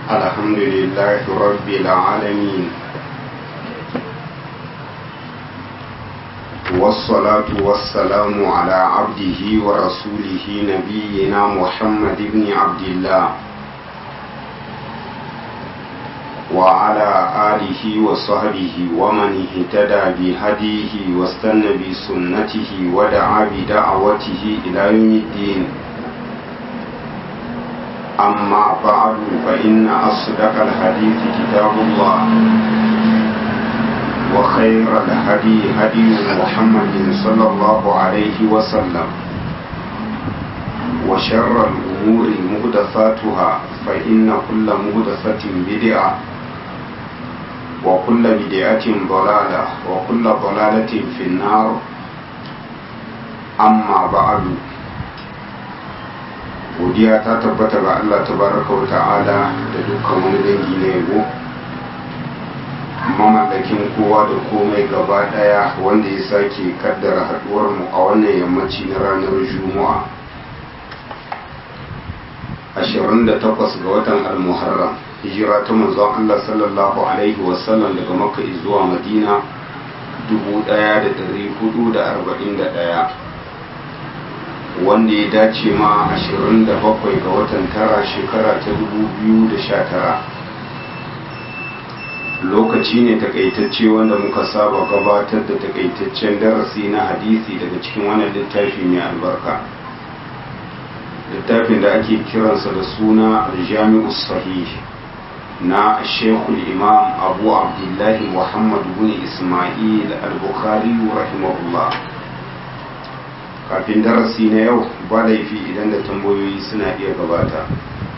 الحمد لله رب العالمين والصلاة والسلام على عبده ورسوله نبينا محمد بن عبد الله وعلى آله وصحبه ومن اهتدى بهديه واستنى بسنته ودعا بدعوته إلى يوم الدين أما بعد فإن أصدق الحديث كتاب الله وخير الهدي هدي محمد صلى الله عليه وسلم وشر الأمور مهدفاتها فإن كل مهدفة بدعة وكل بدعة ضلالة وكل ضلالة في النار أما بعد godiya ta tabbata ga Allah tabaraka wa ta'ala da dukkan wani dangi na yabo mamallakin kowa da komai gaba daya wanda ya sake kaddara haduwar mu a wannan yammaci na ranar juma'a 28 ga watan al-muharram hijira ta manzon Allah sallallahu alaihi wasallam daga makka zuwa madina 1441 wanda ya dace ma 27 ga watan tara shekara ta 2019 lokaci ne takaitacce wanda muka saba gabatar da takaitaccen darasi na hadisi daga cikin wannan littafi mai albarka littafin da ake kiransa da suna aljami'u sahih na shekul imam abu abdullahi muhammad bin ismail al-bukhari rahimahullah kafin darasi na yau ba laifi idan da tambayoyi suna iya gabata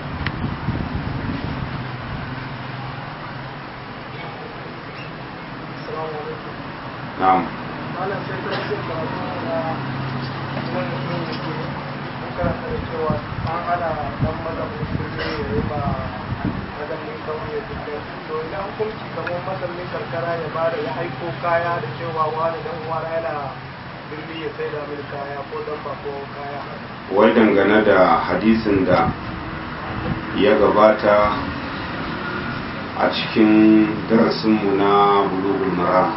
na'am karkara ya bada ya aiko kaya da cewa wani dan uwa yana birni ya sai da mini kaya ko dabba ko kaya wai dangane da hadisin da ya gabata a cikin darasinmu na bulugul mara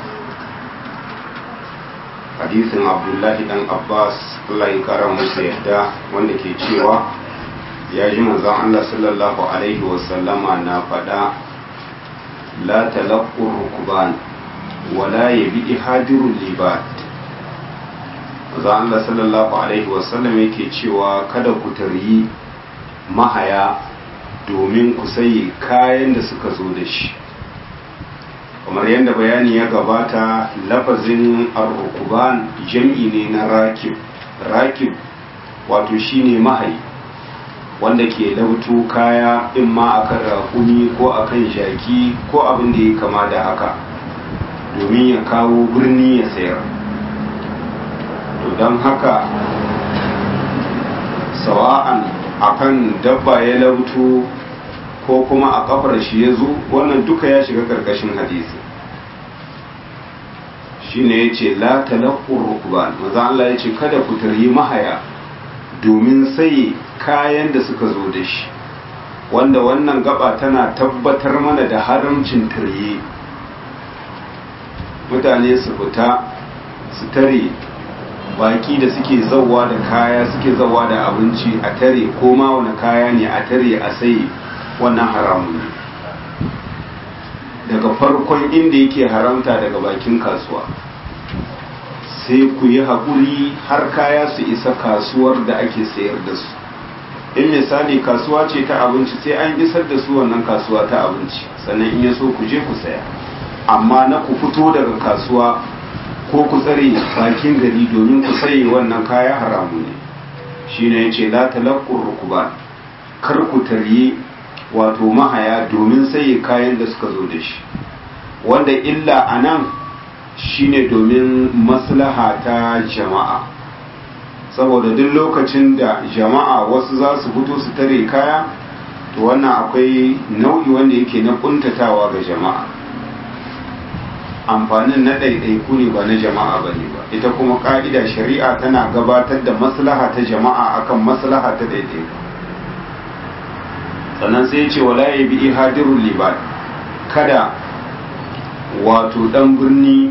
hadisin abdullahi dan abbas allah ya kara musu yadda wanda ke cewa ya ji manzon allah sallallahu alaihi wasallama na faɗa la talaqqur rukban wala yabi hadirul libat za Allah sallallahu Alaihi wasallam yake cewa kada ku taryi mahaya domin ku sayi kayan da suka zo da shi kamar yadda bayani ya gabata lafazin arrukuban jam'i ne na rakib rakib wato shine mahayi wanda ke lauto kaya in ma akan rakumi ko akan jaki ko abin da ya kama da haka domin ya kawo birni ya sayar to don haka sawa'an akan dabba ya lauto ko kuma a kafar shi ya zo wannan duka ya shiga karkashin hadisi shine ya ce la talakkur rukban maza Allah ya ce kada ku taryi mahaya domin sai kayan da suka zo da shi wanda wannan gaba tana tabbatar mana da haramcin tarye mutane su fita su tare baki da suke zauwa da kaya suke zauwa da abinci a tare ko ma wani kaya ne a tare a sai wannan haramun ne daga farkon inda yake haramta daga bakin kasuwa sai ku yi haƙuri har kaya su isa kasuwar da ake sayar da su in misali kasuwa ce ta abinci sai an isar da su wannan kasuwa ta abinci sannan in ya so ku je ku saya amma na ku fito daga kasuwa ko ku tsare bakin gari domin ku saye wannan kaya haramu ne shine yace la talaqqur rukuban kar ku tarye wato mahaya domin saye kayan da suka zo da shi wanda illa anan shine domin maslaha ta jama'a saboda duk lokacin da jama'a wasu za su fito su tare kaya to wannan akwai nau'i wanda yake na kuntatawa ga jama'a amfanin na ɗaiɗaiku ne ba na jama'a ba ne ba ita kuma ƙa'ida shari'a tana gabatar da maslaha ta jama'a akan maslaha ta ɗaiɗaiku sannan sai ya ce wala ya bi ihadirul libad kada wato dan birni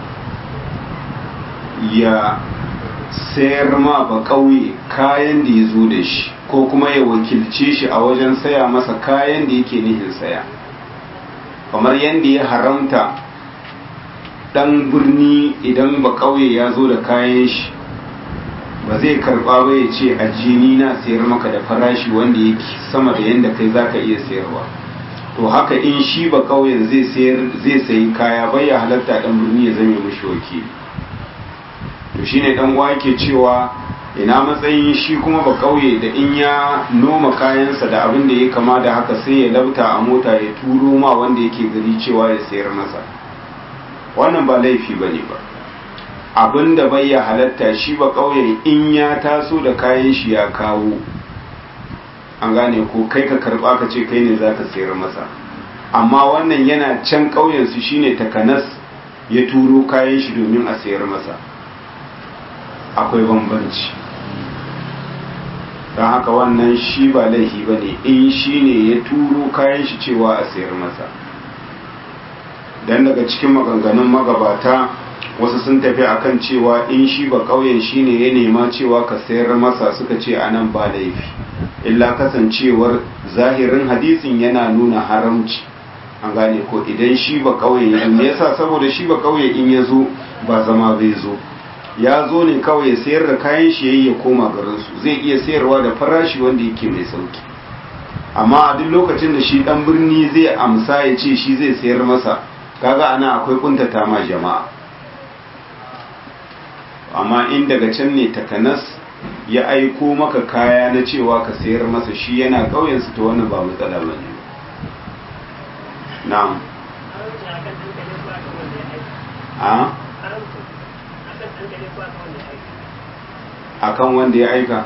ya sayar ma ba kauye kayan da ya zo da shi ko kuma ya wakilce shi a wajen saya masa kayan da yake nihin saya kamar yadda ya haramta dan birni idan ba kauye ya zo da kayan shi ba zai karba ba ya ce ajini na sayar maka da farashi wanda yake sama da yadda kai zaka iya sayarwa to haka in shi ba kauyen zai sayar zai sayi kaya bai ya halatta dan birni ya zame mishi wakili to shine dan uwa yake cewa ina matsayin shi kuma ba kauye da in ya noma kayansa da abin da ya kama da haka sai ya lauta a mota ya turo ma wanda yake gari cewa ya sayar masa wannan ba laifi bane ba abin da bai ya halatta shi ba kauye in ya taso da kayan shi ya kawo an gane ko kai ka karba ka ce kai ne za ka sayar masa amma wannan yana can ƙauyensu shine takanas ya turo kayan shi domin a sayar masa akwai bambanci don haka wannan shi ba laifi ba ne in shi ne ya turo kayan shi cewa a sayar masa don daga cikin maganganun magabata wasu sun tafi akan cewa in shi ba ƙauyen shi ne ya nema cewa ka sayar masa suka ce a nan ba laifi illa kasancewar zahirin hadisin yana nuna haramci an gane ko idan shi ba ƙauye in yasa saboda shi ba ƙauye in ya zo ba zama bai zo ya zo ne kawai ya sayar da kayan shi yayi ya koma garinsu zai iya sayarwa da farashi wanda yake mai sauki amma a duk lokacin da shi dan birni zai amsa ya ce shi zai sayar masa kaga ana akwai kuntata ma jama'a amma in daga can ne takanas ya aiko maka kaya na cewa ka sayar masa shi yana ƙauyensu ta wannan ba matsala ba ne na'am a akan wanda ya aika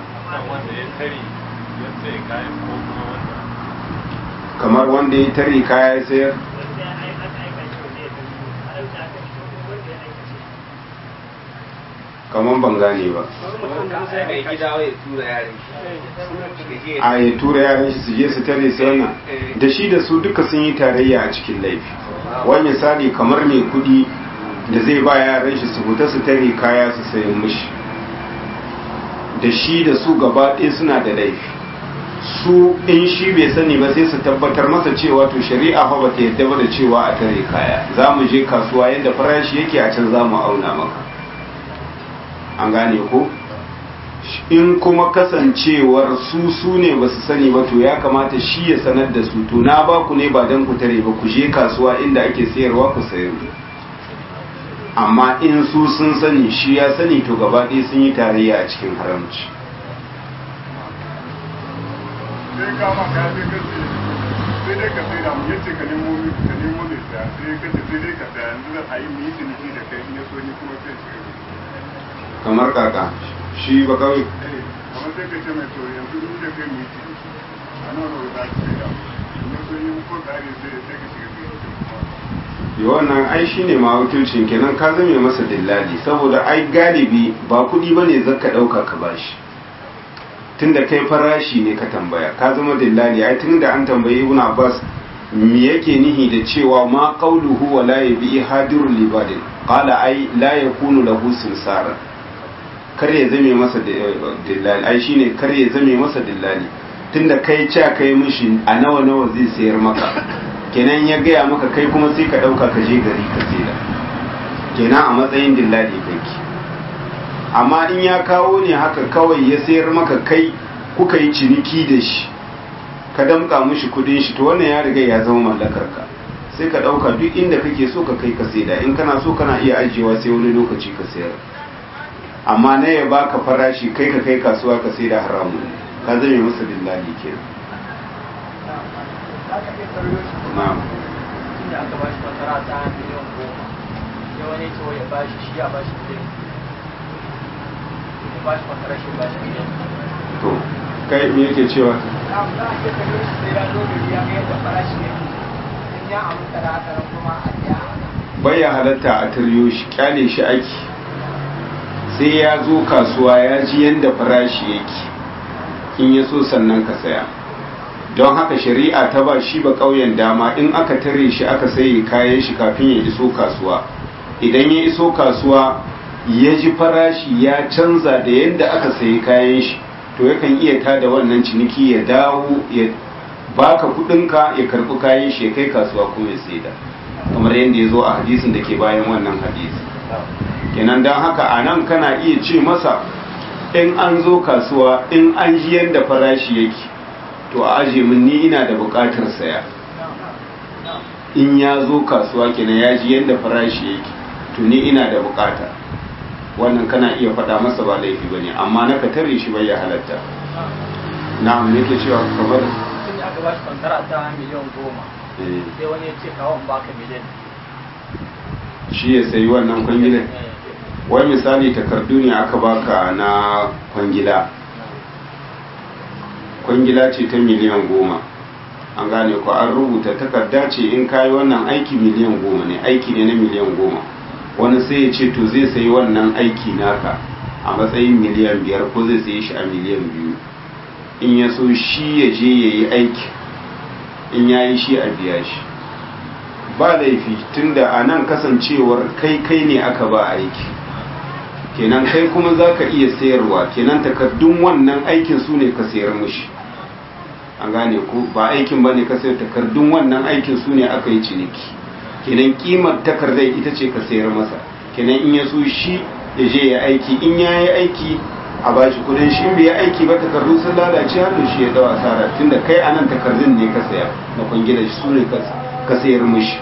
kamar wanda ya tare kaya ya sayar kamar ban gane ba a ya tura yaran shi su je su tare su wannan da shi da su duka sun yi tarayya a cikin laifi wani misali kamar mai kudi da zai ba yaran shi su fita su tare kaya su sayan mishi da shi da su gaba ɗaya suna da laifi su in shi bai sani ba sai su tabbatar masa cewa to shari'a fa bata yadda ba da cewa a tare kaya za mu je kasuwa yadda farashi yake a can za mu auna maka an gane ko in kuma kasancewar su su ne ba su sani ba to ya kamata shi ya sanar da su to na ba ku ne ba don ku tare ba ku je kasuwa inda ake sayarwa ku sayar amma in su sun sani shi ya sani to gaba ɗaya sun yi tarayya a cikin haramci sai kama ka sai ka ce sai dai ka sai da mu yace ka nemo ka nemo ne saya sai ka ce sai dai ka saya yanzu da ayi mu yi ciniki da kai in ya so ni kuma sai shi kamar kaka shi ba kawai amma sai ka ce mai to yanzu in da kai mu yi ciniki a nan wani za ka sai da mu in ya so ni ko kare sai sai ka shiga kai yi wannan ai shi ne mawakilcin kenan ka zame masa dillali saboda ai galibi ba kuɗi ba ne zaka ɗauka ka bashi tun da kai farashi ne ka tambaya ka zama dillali ai tun da an tambayi ibn abbas me yake nihi da cewa ma qawluhu wa la yabi hadirul libadin qala ai la yakunu lahu simsara kar ya zame masa dillali ai shine kar ya zame masa dillali tunda kai ca kai mishi a nawa nawa zai sayar maka kenan ya gaya maka kai kuma sai ka ɗauka ka je gari ka saida kenan a matsayin dillali kake amma in ya kawo ne haka kawai ya sayar maka kai kuka yi ciniki da shi ka damƙa mushi kudin shi to wannan ya riga ya zama mallakar ka sai ka ɗauka duk inda kake so ka kai ka saida in kana so kana iya ajiyewa sai wani lokaci ka sayar amma na ya baka farashi kai ka kai kasuwa ka saida haramun ka zame masa dillali kenan na'am da aka ba shi masara ta miliyan goma sai wani ce ya ba shi shi ya ba shi miliyan ya ba shi masara shi ba shi miliyan to kai me yake cewa na za a iya kare shi sai ya zo da ya ga yadda farashi ne in ya aminta da haka nan kuma a biya baya halatta a taryo shi kyale shi aiki sai ya zo kasuwa ya ji yadda farashi yake in ya so sannan ka saya don haka shari'a ta ba shi ba ƙauyen dama in aka tare shi aka sayi kayan shi kafin ya iso kasuwa idan ya iso kasuwa ya ji farashi ya canza da yadda aka sayi kayan shi to yakan iya tada wannan ciniki ya dawo ya baka kudinka ya karbi kayan shi ya kai kasuwa ko ya saida kamar yadda ya zo a hadisin da ke bayan wannan hadisi kenan don haka a nan kana iya ce masa in an zo kasuwa in an ji yadda farashi yake to a aje min ni ina da bukatar saya in ya zo kasuwa kenan ya ji yadda farashi yake to ni ina da bukata wannan kana iya faɗa masa ba laifi ba ne amma na ka tare shi bai ya halatta na me ke cewa kamar sun yi aka ba shi kwantara ta miliyan goma sai wani ya ce kawo in baka miliyan shi ya sayi wannan kwangilan wai misali takardu ne aka baka na kwangila kwangila ce ta miliyan goma an gane ko an rubuta takarda ce in kayi wannan aiki miliyan goma ne aiki ne na miliyan goma wani sai ya ce to zai sayi wannan aiki naka a matsayin miliyan biyar ko zai sayi shi a miliyan biyu in ya so shi ya je ya yi aiki in ya yi shi a biya shi ba laifi tunda a nan kasancewar kai kai ne aka ba aiki kenan kai kuma za ka iya sayarwa kenan takardun wannan aikin su ne ka sayar mushi an gane ku ba aikin ba ne ka sayar takardun wannan aikin su ne aka yi ciniki kenan kimar takardar ita ce ka sayar masa kenan in ya so shi ya je ya aiki in ya yi aiki a bashi kudin shi in bai aiki ba takardu sun lalace hannun shi ya dawa asara tunda kai anan takardun ne ka saya na kwangila su ne ka sayar mushi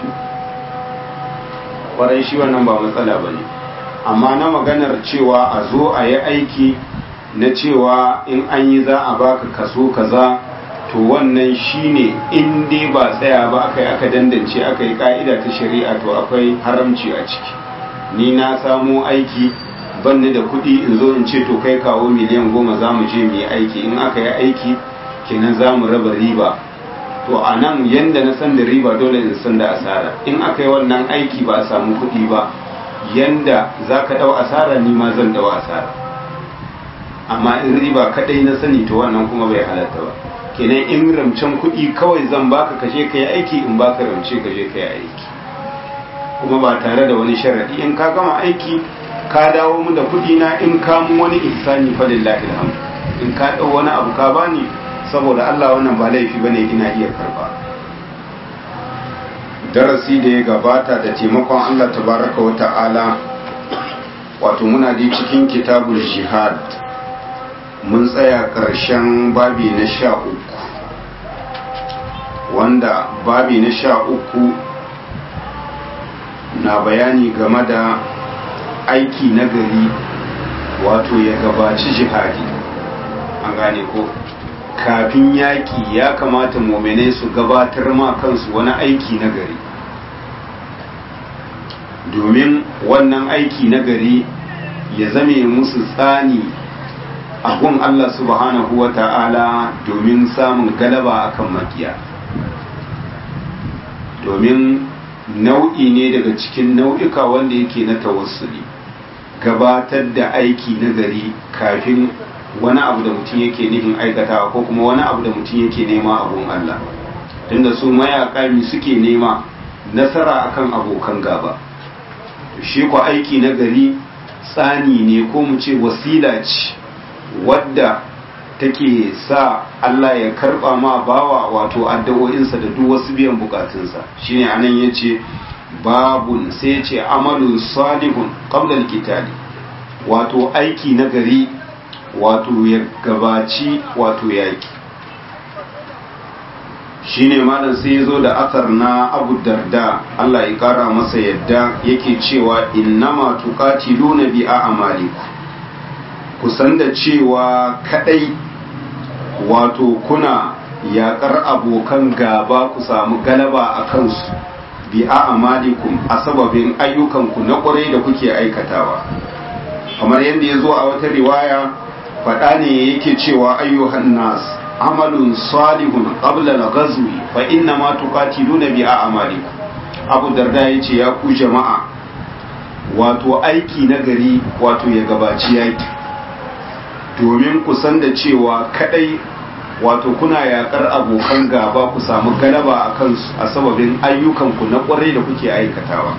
kwarai shi wannan ba matsala ba ne amma na maganar cewa a zo a yi aiki na cewa in an yi za a baka kaso kaza to wannan shine in dai ba tsaya ba aka yi aka dandance aka yi ka'ida ta shari'a to akwai haramci a ciki ni na samo aiki banni da kuɗi in zo in ce to kai kawo miliyan goma za mu je mu yi aiki in aka yi aiki kenan za mu raba riba to a nan yadda na san da riba dole in san da asara in aka yi wannan aiki ba a samu kuɗi ba yanda za ka ɗau asara ni ma zan ɗau asara amma in riba kaɗai na sani to wannan kuma bai halatta ba kenan in ramcen kuɗi kawai zan baka kashe ka yi aiki in baka ramce ka je ka yi aiki kuma ba tare da wani sharaɗi in ka gama aiki ka dawo mu da kuɗi na in ka mu wani ihsani fa lillahi alhamdu in ka ɗau wani abu ka bani saboda Allah wannan ba laifi bane ina iya karba darasi da ya gabata da taimakon Allah tabaraka wa ta'ala wato muna da cikin kitabul jihad mun tsaya ƙarshen babi na sha uku wanda babi na sha uku na bayani game da aiki na gari wato ya gabaci jihadi an gane ko kafin yaƙi ya kamata mominai su gabatar ma kansu wani aiki na gari domin wannan aiki na gari ya zame musu tsani a gun Allah subhanahu wa ta'ala domin samun galaba akan makiya domin nau'i ne daga cikin nau'ika wanda yake na tawassuli gabatar da aiki na gari kafin wani abu da mutum yake nufin aikatawa ko kuma wani abu da mutum yake nema abun Allah tunda su mayaka mi suke nema nasara akan abokan gaba shi ko aiki na gari tsani ne ko mu ce wasila ce wadda take sa Allah ya karba ma bawa wato addu'o'insa da duk wasu biyan bukatunsa shine anan yace babun sai yace amalun salihun qabla al wato aiki na gari wato ya gabaci wato yaki shine malam sai ya zo da asar na abu darda Allah ya kara masa yadda yake cewa innama tuqatiluna bi a'malikum kusan da cewa kadai wato kuna yakar abokan gaba ku samu galaba a kansu bi a'malikum a sababin ayyukanku na kwarai da kuke aikatawa kamar yadda ya zo a wata riwaya faɗa ne yake cewa ayyuhan nas amalun salihun qabla al-ghazwi fa inna ma tuqatiluna bi a'malikum abu darda yace ya ku jama'a wato aiki na gari wato ya gabaci yaki domin ku san da cewa kadai wato kuna yakar abokan gaba ku samu galaba a kansu a sababin ayyukanku na kwarai da kuke aikatawa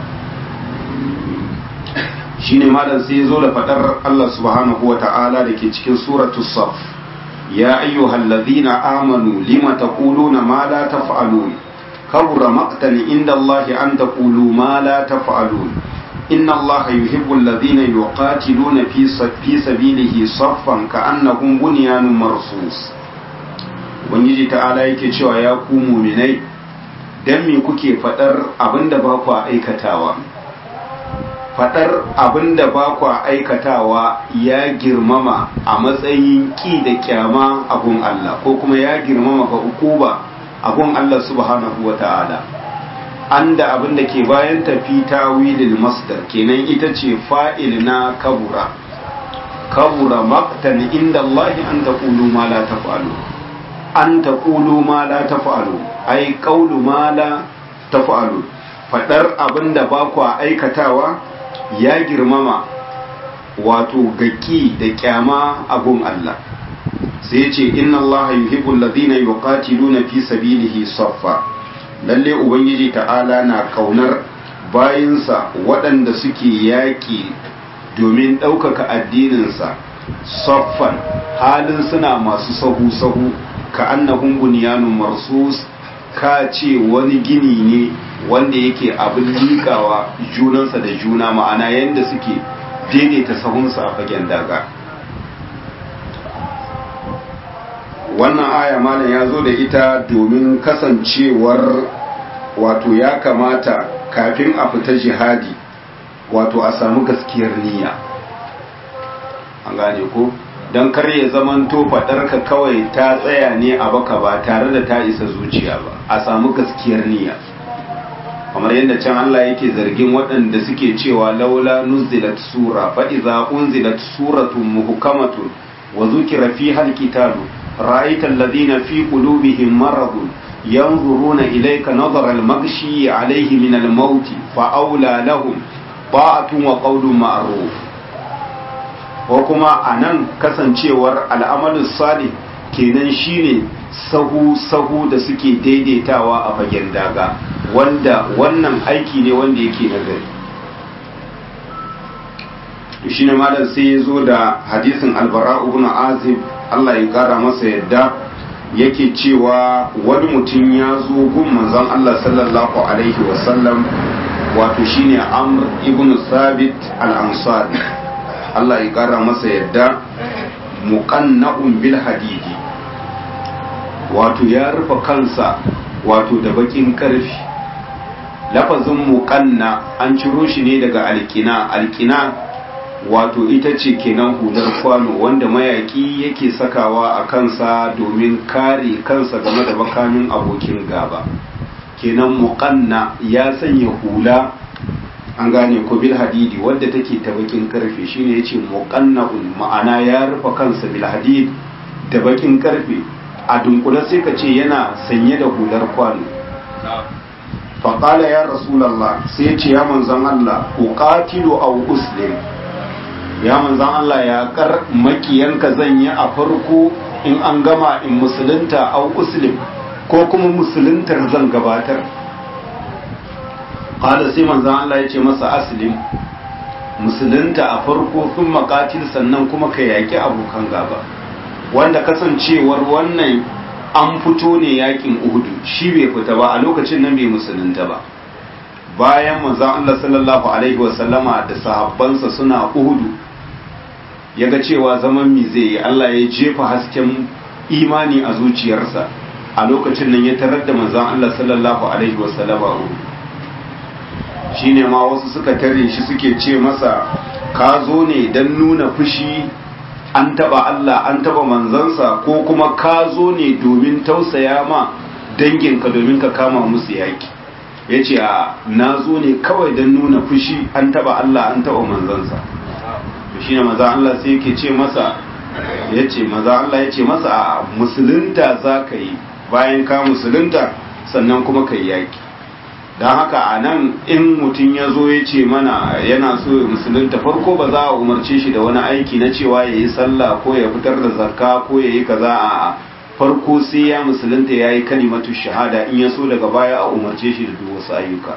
shine malam sai ya zo da fadar Allah subhanahu wa ta'ala da ke cikin suratul saf ya ayyuhal ladhina amanu lima taquluna ma la taf'alun kabura maqtan inda Allah an taqulu ma la taf'alun inna Allah yuhibbu alladhina yuqatiluna fi fi sabilihi saffan ka'annahum bunyanun marsus ubangiji ta'ala yake cewa ya ku mu'minai dan me kuke fadar abinda ba ku aikatawa fadar abinda ba ku aikatawa ya girmama a matsayin ki da kyama a gun Allah ko kuma ya girmama ga ukuba a gun Allah subhanahu wa ta'ala an da abin da ke bayan tafi tawilil masdar kenan ita ce fa'il na kabura kabura maktan inda Allah an taqulu ma la taf'alu an taqulu ma la taf'alu ai qawlu ma la taf'alu fadar abin da ba ku aikatawa ya girmama wato gaki da kyama abun Allah sai ce inna Allah yuhibbul ladina yuqatiluna fi sabilihi saffa lalle ubangiji ta'ala na kaunar bayinsa waɗanda suke yaƙi domin ɗaukaka addininsa saffan halin suna masu sahu-sahu ka annahum bunyanun marsus ka ce wani gini ne wanda yake abin liƙawa junansa da juna ma'ana yadda suke daidaita sahunsa a fagen daga wannan aya malam ya zo da ita domin kasancewar wato ya kamata kafin a fita jihadi wato a samu gaskiyar niyya an gane ko don kar ya zamanto faɗarka kawai ta tsaya ne a baka ba tare da ta isa zuciya ba a samu gaskiyar niyya kamar yadda can Allah yake zargin waɗanda suke cewa laula nuzilat sura fa iza unzilat suratun muhkamatun wa zukira fiha alqitalu ra'aita alladhina fi qulubihim maradun yanzuruna ilayka nazara al-maghshi alayhi min al-maut fa awla lahum ta'atun wa qawlun ma'ruf ko kuma anan kasancewar al'amalus salih kenan shine sahu sahu da suke daidaitawa a fagen daga wanda wannan aiki ne wanda yake nagari to shine malam sai ya zo da hadisin albara ibn azib Allah ya kara masa yadda yake cewa wani mutum ya zo gun manzon Allah sallallahu alaihi wasallam wato shine amr ibn sabit al-ansari Allah ya kara masa yadda muqanna'un bil hadidi wato ya rufe kansa wato da bakin karfi lafazin muqanna an ciro shi ne daga alkina alkina wato ita ce kenan hular kwano wanda mayaki yake sakawa a kansa domin kare kansa game da makamin abokin gaba kenan muqanna ya sanya hula an gane ko bil hadidi wadda take ta bakin karfe shine yace muqanna'un ma'ana ya rufe kansa bil hadid da bakin karfe a dunkule sai ka ce yana sanye da hular kwano faƙala ya rasulallah sai ya ce ya manzan Allah uqatilu aw uslim ya manzan Allah ya kar makiyanka zan yi a farko in an gama in musulunta aw uslim ko kuma musuluntar zan gabatar qala sai manzan Allah ya ce masa aslim musulunta a farko sun makatil sannan kuma ka yaƙi abokan gaba wanda kasancewar wannan an fito ne yakin uhudu shi bai fita ba a lokacin nan bai musulunta ba bayan manzon Allah sallallahu alaihi wasallama da sahabbansa suna uhudu ya ga cewa zaman mi zai yi Allah ya jefa hasken imani a zuciyarsa a lokacin nan ya tarar da manzon Allah sallallahu alaihi wasallama uhudu shine ma wasu suka tare shi suke ce masa ka zo ne don nuna fushi an taba Allah an taba manzansa ko kuma ka zo ne domin tausaya ma danginka domin ka kama musu yaki ya ce a na zo ne kawai don nuna fushi an taba Allah an taba manzansa shi ne maza Allah sai yake ce masa ya ce maza Allah ya ce masa a musulunta za ka yi bayan ka musulunta sannan kuma ka yi yaki don haka a nan in mutum ya zo ya ce mana yana so ya musulunta farko ba za a umarce shi da wani aiki na cewa ya yi sallah ko ya fitar da zakka ko ya yi kaza a farko sai ya musulunta ya yi kalimatu shahada in ya so daga baya a umarce shi da duk wasu ayyuka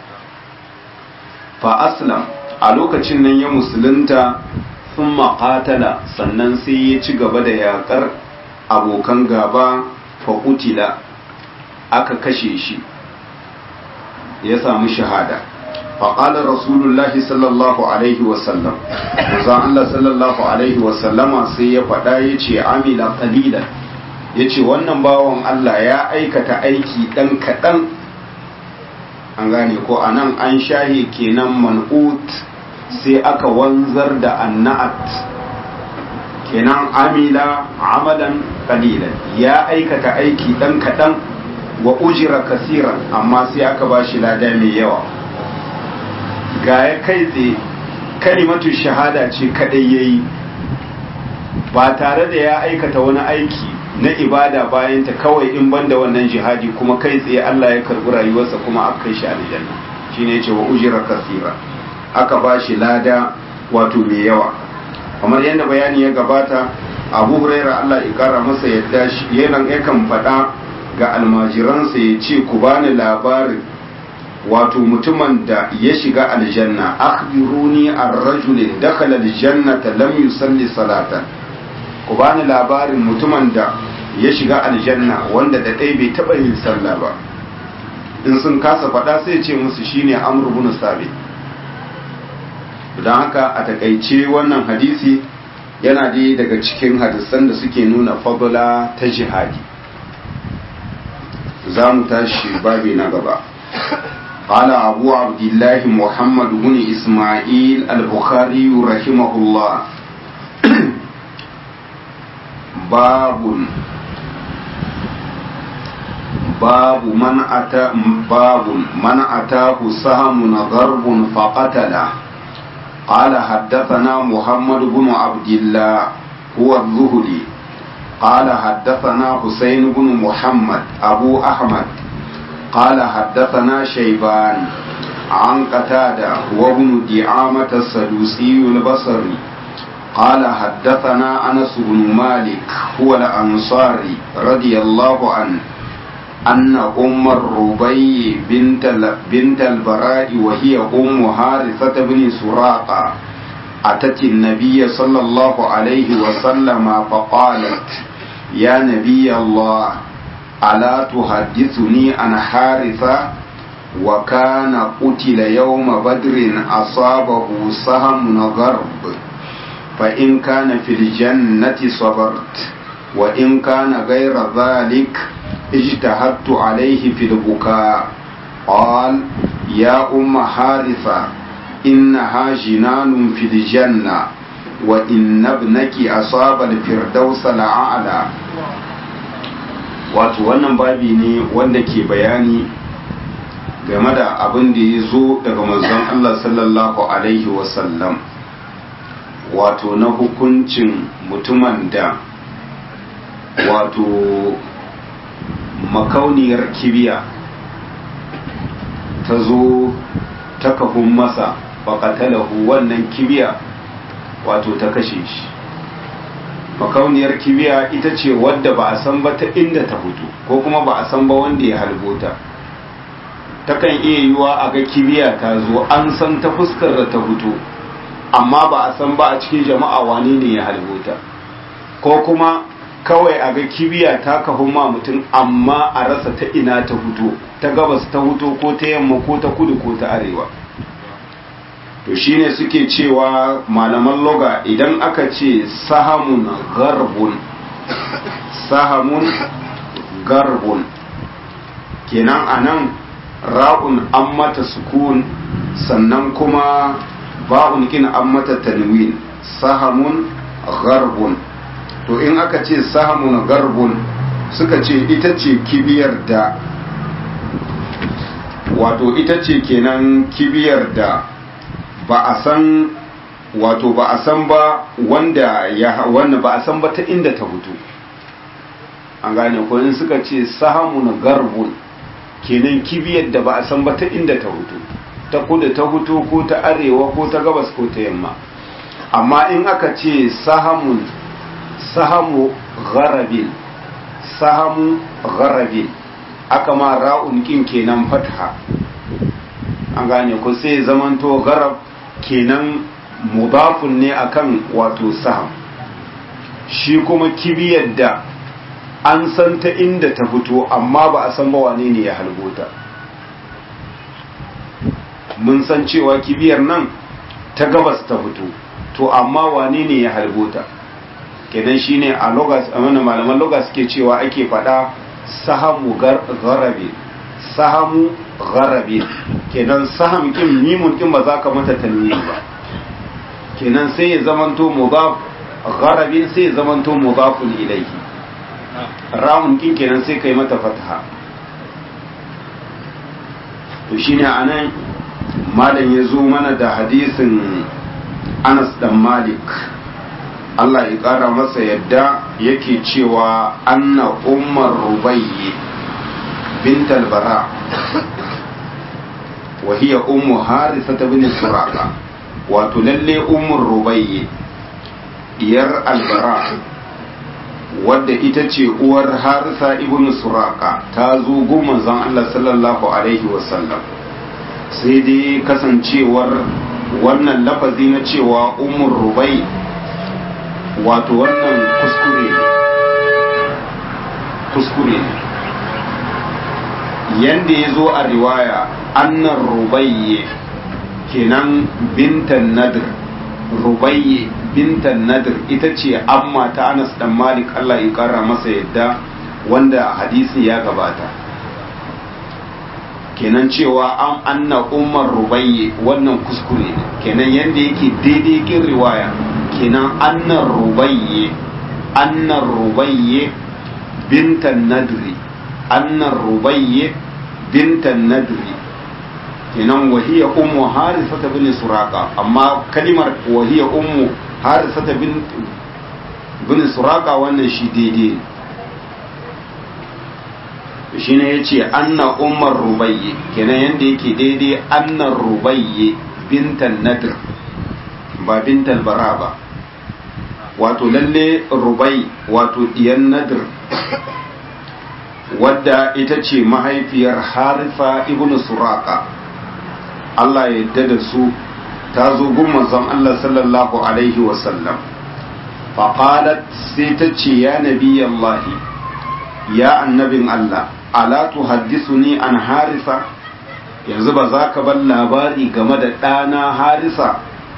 fa aslam a lokacin nan ya musulunta sun maƙatala sannan sai ya ci gaba da yaƙar abokan gaba faƙutila aka kashe shi ya samu shahada faƙalar rasulullahi sallallahu alaihi wasallam zan Allah sallallahu alaihi wasallama sai ya faɗa ya ce amila ƙalilan ya ce wannan bawan Allah ya aikata aiki ɗan kaɗan an gane ko a nan an shahe kenan man'ut sai aka wanzar da anna'at kenan amila amalan qalilan ya aikata aiki dan kadan wa ujira kasiran amma sai aka bashi lada mai yawa ga ya kai tsaye kalimatu shahada ce kadai yayi ba tare da ya aikata wani aiki na ibada bayan ta kawai in banda wannan jihadi kuma kai tsaye Allah ya karbi rayuwarsa kuma aka kai shi aljanna shine yace wa ujira kasiran aka ba shi lada wato mai yawa kamar yadda bayani ya gabata abu huraira Allah ya kara masa yadda yana yakan faɗa ga almajiransa ya ce ku bani labarin wato mutumin da ya shiga aljanna akhbiruni an rajulin dakhala aljannata lam yusalli salatan ku bani labarin mutumin da ya shiga aljanna wanda da ɗai bai taɓa yin sallah ba in sun kasa faɗa sai ce musu shine amr ibn sabit don haka a takaice wannan hadisi yana dai daga cikin hadisan da suke nuna fadula ta jihadi za mu tashi babi na gaba قال أبو عبد الله محمد بن إسماعيل البخاري رحمه الله باب باب من أتى باب من أتاه سهم غرب فقتله قال حدثنا محمد بن عبد الله هو الزهري قال حدثنا حسين بن محمد أبو أحمد قال حدثنا شيبان عن قتادة وابن دعامة السدوسي البصري قال حدثنا أنس بن مالك هو الأنصاري رضي الله عنه أن أم الربيع بنت بنت البراء وهي أم حارثة بن سراقة أتت النبي صلى الله عليه وسلم فقالت يا نبي الله ألا تحدثني عن حارثة وكان قتل يوم بدر أصابه سهم غرب فإن كان في الجنة صبرت وإن كان غير ذلك اجتهدت عليه في البكاء قال يا أم حارثة إنها جنان في الجنة وإن ابنك أصاب الفردوس الأعلى wato wannan babi ne wanda ke bayani game da abin da ya zo daga manzon Allah sallallahu Alaihi wasallam wato na hukuncin mutumin da wato makauniyar kibiya ta zo ta kafin masa faƙatalahu wannan kibiya wato ta kashe shi makauniyar kibiya ita ce wadda ba a san ba ta inda ta fito ko kuma ba a san ba wanda ya halbota takan iya yiwa a ga kibiya ta zo an san ta fuskar da ta fito amma ba a san ba a cikin jama'a wane ne ya halbota ko kuma kawai a ga kibiya ta kahu ma mutum amma a rasa ta ina ta fito ta gabas ta fito ko ta yamma ko ta kudu ko ta arewa to shine suke cewa malaman loga idan aka ce sahamun garbun sahamun garbun kenan anan ra'un an mata sukun sannan kuma ba'un kin an mata tanwin sahamun garbun to in aka ce sahamun garbun suka ce ita ce kibiyar da wato ita ce kenan kibiyar da ba a san wato ba a san ba wanda ya wannan ba a san ba ta inda ta fito an gane ko in suka ce sahamun garbun kenan kibiyar da ba a san ba ta inda ta fito ta kudu ta fito ko ta arewa ko ta gabas ko ta yamma amma in aka ce sahamun sahamu gharabin sahamu gharabi aka ma ra'un kin kenan fatha an gane ko sai zamanto gharab kenan mudafun ne akan wato saham shi kuma kibiyar da an san ta inda ta fito amma ba a san ba wane ne ya halbota mun san cewa kibiyar nan ta gabas ta fito to amma wane ne ya halbota kenan shine a logas a wannan malaman logas suke cewa ake faɗa sahamu garabe sahamu garabe kenan saham kin mimun kin ba za ka mata tanwini ba kenan sai ya zamanto mudaf garabe sai ya zamanto mudafun ilayhi ramun kin kenan sai kai mata fataha to shine anan malam ya zo mana da hadisin Anas dan Malik Allah ya ƙara masa yadda yake cewa anna ummar rubayyi bint al-bara wa hiya ummu harisa bin suraka wato lalle ummur rubayyi diyar al-bara wadda ita ce uwar harisa ibn suraka ta zo gun manzon Allah sallallahu alaihi wasallam sai dai kasancewar wannan lafazi na cewa umur rubai wato wannan kuskure ne kuskure ne yanda ya zo a riwaya annan rubayye kenan bintan nadir rubayye bintan nadir ita ce amma ta anas dan malik allah ya kara masa yadda wanda hadisi ya gabata kenan cewa an anna umar rubayye wannan kuskure ne kenan yadda yake daidai kin riwaya kenan annan rubayye annan rubayye bintan nadri annan rubayye bintan nadri kenan wahiya ummu harisata bin suraka amma kalimar wahiya ummu harisata bin bin suraka wannan shi daidai ne shine yace anna ummar rubayye kenan yanda yake daidai annar rubayye bintan nadr ba bintan bara ba wato lalle rubai wato diyan nadr wadda ita ce mahaifiyar harifa ibn suraka Allah ya yarda da su ta zo gun manzon Allah sallallahu alaihi wasallam faqalat sai ta ce ya nabiyallahi ya annabin Allah ala tuhaddisuni an harisa yanzu ba za ka bar labari game da ɗana harisa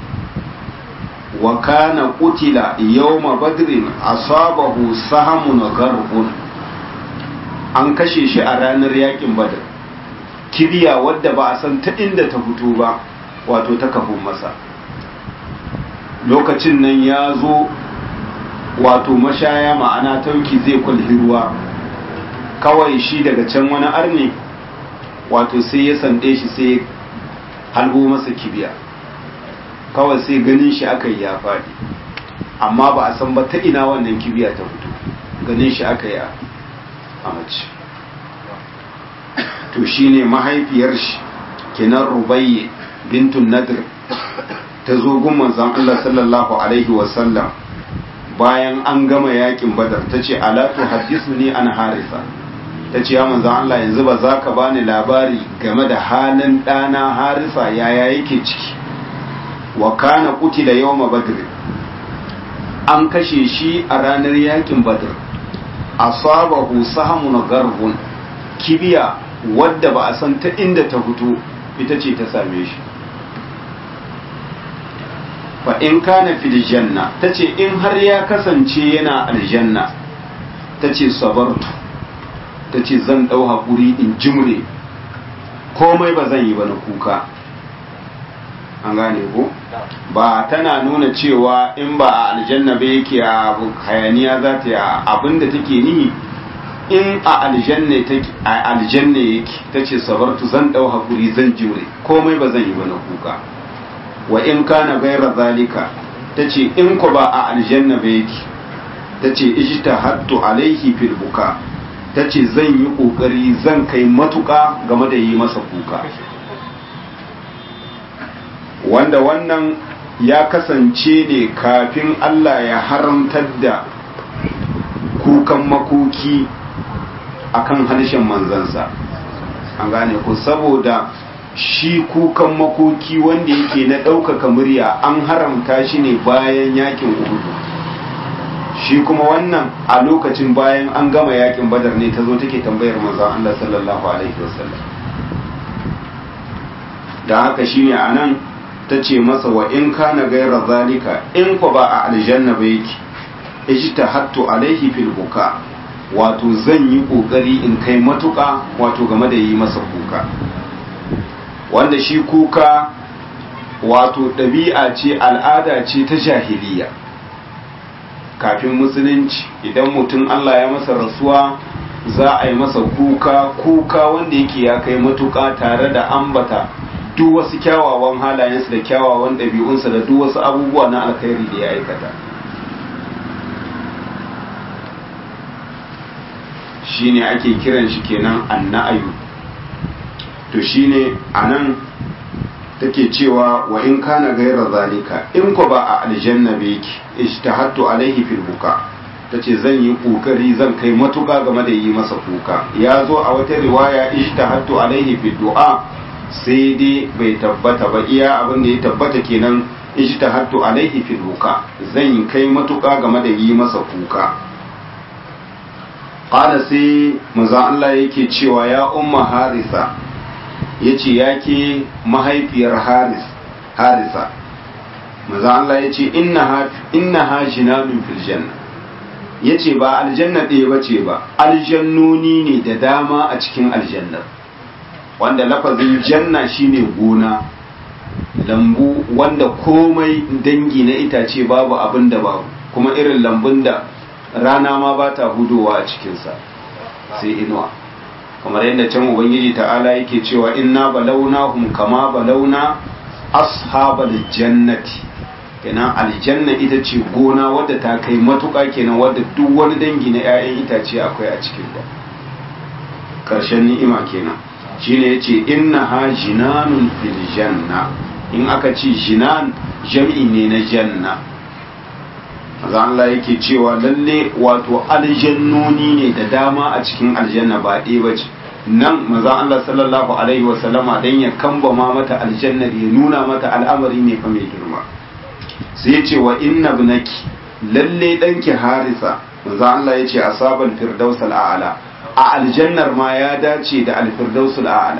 wa kana qutila yawma badrin asabahu sahamun garbun an kashe shi a ranar yakin badr kibiya wadda ba a san ta inda ta fito ba wato ta kafin masa lokacin nan ya zo wato mashaya ma'ana tauki zai kwalhi ruwa kawai shi daga can wani arne wato sai ya sande shi sai halbo masa kibiya kawai sai ganin shi aka yi ya faɗi amma ba a san ba ta ina wannan kibiya ta fito ganin shi aka yi a mace to shine mahaifiyar shi kenan rubayye bintun nadir ta zo gun manzon Allah sallallahu alaihi wasallam bayan an gama yakin badar ta ce alatu hadisu ne an harisa ta ce ya manzan Allah yanzu ba za ka bani labari game da halin ɗana harisa yaya yake ciki wa kana kutila yawma badr an kashe shi a ranar yakin badr asabahu sahmun garbun kibiya wadda ba a san ta inda ta fito ita ce ta same shi fa in kana fil janna tace in har ya kasance yana aljanna tace sabartu tace zan dau hakuri in jimre komai ba zan yi ba na kuka an gane ko ba tana nuna cewa in ba a aljanna ba yake a hayaniya za ta yi abinda take nihi in a aljanna take a aljanna yake tace sabartu zan dau hakuri zan jimre komai ba zan yi ba na kuka wa in kana gaira zalika tace in ku ba a aljanna ba yake tace ijtahattu alaihi fil buka tace zan yi kokari zan kai matuka game da yi masa kuka wanda wannan ya kasance ne kafin Allah ya haramtar da kukan makoki akan harshen manzansa an gane ku saboda shi kukan makoki wanda yake na ɗaukaka murya an haramta shi ne bayan yakin uhudu shi kuma wannan a lokacin bayan an gama yakin badar ne ta zo take tambayar manzon Allah sallallahu alaihi wasallam da haka shine anan ta ce masa wa in kana gaira zalika in ku ba a aljanna ba yake ijtahattu alaihi fil buka wato zan yi kokari in kai matuka wato game da yi masa kuka wanda shi kuka wato ɗabi'a ce al'ada ce ta jahiliya kafin musulunci idan mutum Allah ya masa rasuwa za a yi masa kuka kuka wanda yake ya kai matuka tare da ambata duk wasu kyawawan halayensa da kyawawan ɗabi'unsa da duk wasu abubuwa na alkhairi da ya aikata shine ake kiran shi kenan anna'ayu to shine anan take cewa wa in kana gaira zalika in ko ba a aljanna ba yake ijtahattu alaihi fil buka tace zan yi kokari zan kai matuka game da yi masa kuka ya zo a wata riwaya ijtahattu alaihi fil du'a sai dai bai tabbata ba iya abin da ya tabbata kenan ijtahattu alaihi fil buka zan kai matuka game da yi masa kuka qala sai manzo Allah yake cewa ya umma harisa yace yake mahaifiyar haris harisa manzo Allah yace innaha innaha jinanun fil janna yace ba aljanna ɗaya bace ba aljannoni ne da dama a cikin aljannar wanda lafazin janna shine gona lambu wanda komai dangi na itace babu abin da babu kuma irin lambun da rana ma ba ta hudowa a cikinsa sai inuwa kamar yadda can ubangiji ta'ala yake cewa inna balawnahum kama balawna ashabal jannati kenan aljanna ita ce gona wadda ta kai matuƙa kenan wadda duk wani dangi na 'ya'yan itace akwai a cikin ta ƙarshen ni'ima kenan shine yace innaha jinanun fil janna in aka ce jinan jam'i ne na janna maza Allah yake cewa lalle wato aljannoni ne da dama a cikin aljanna ba ɗaya ba ce nan maza Allah sallallahu alaihi wasallama dan ya kambama mata aljannar ya nuna mata al'amari ne fa mai girma sai ya ce wa inna ibnaki lalle danki harisa maza Allah ya ce asabal firdaus al'ala a aljannar ma ya dace da alfirdaus al'ala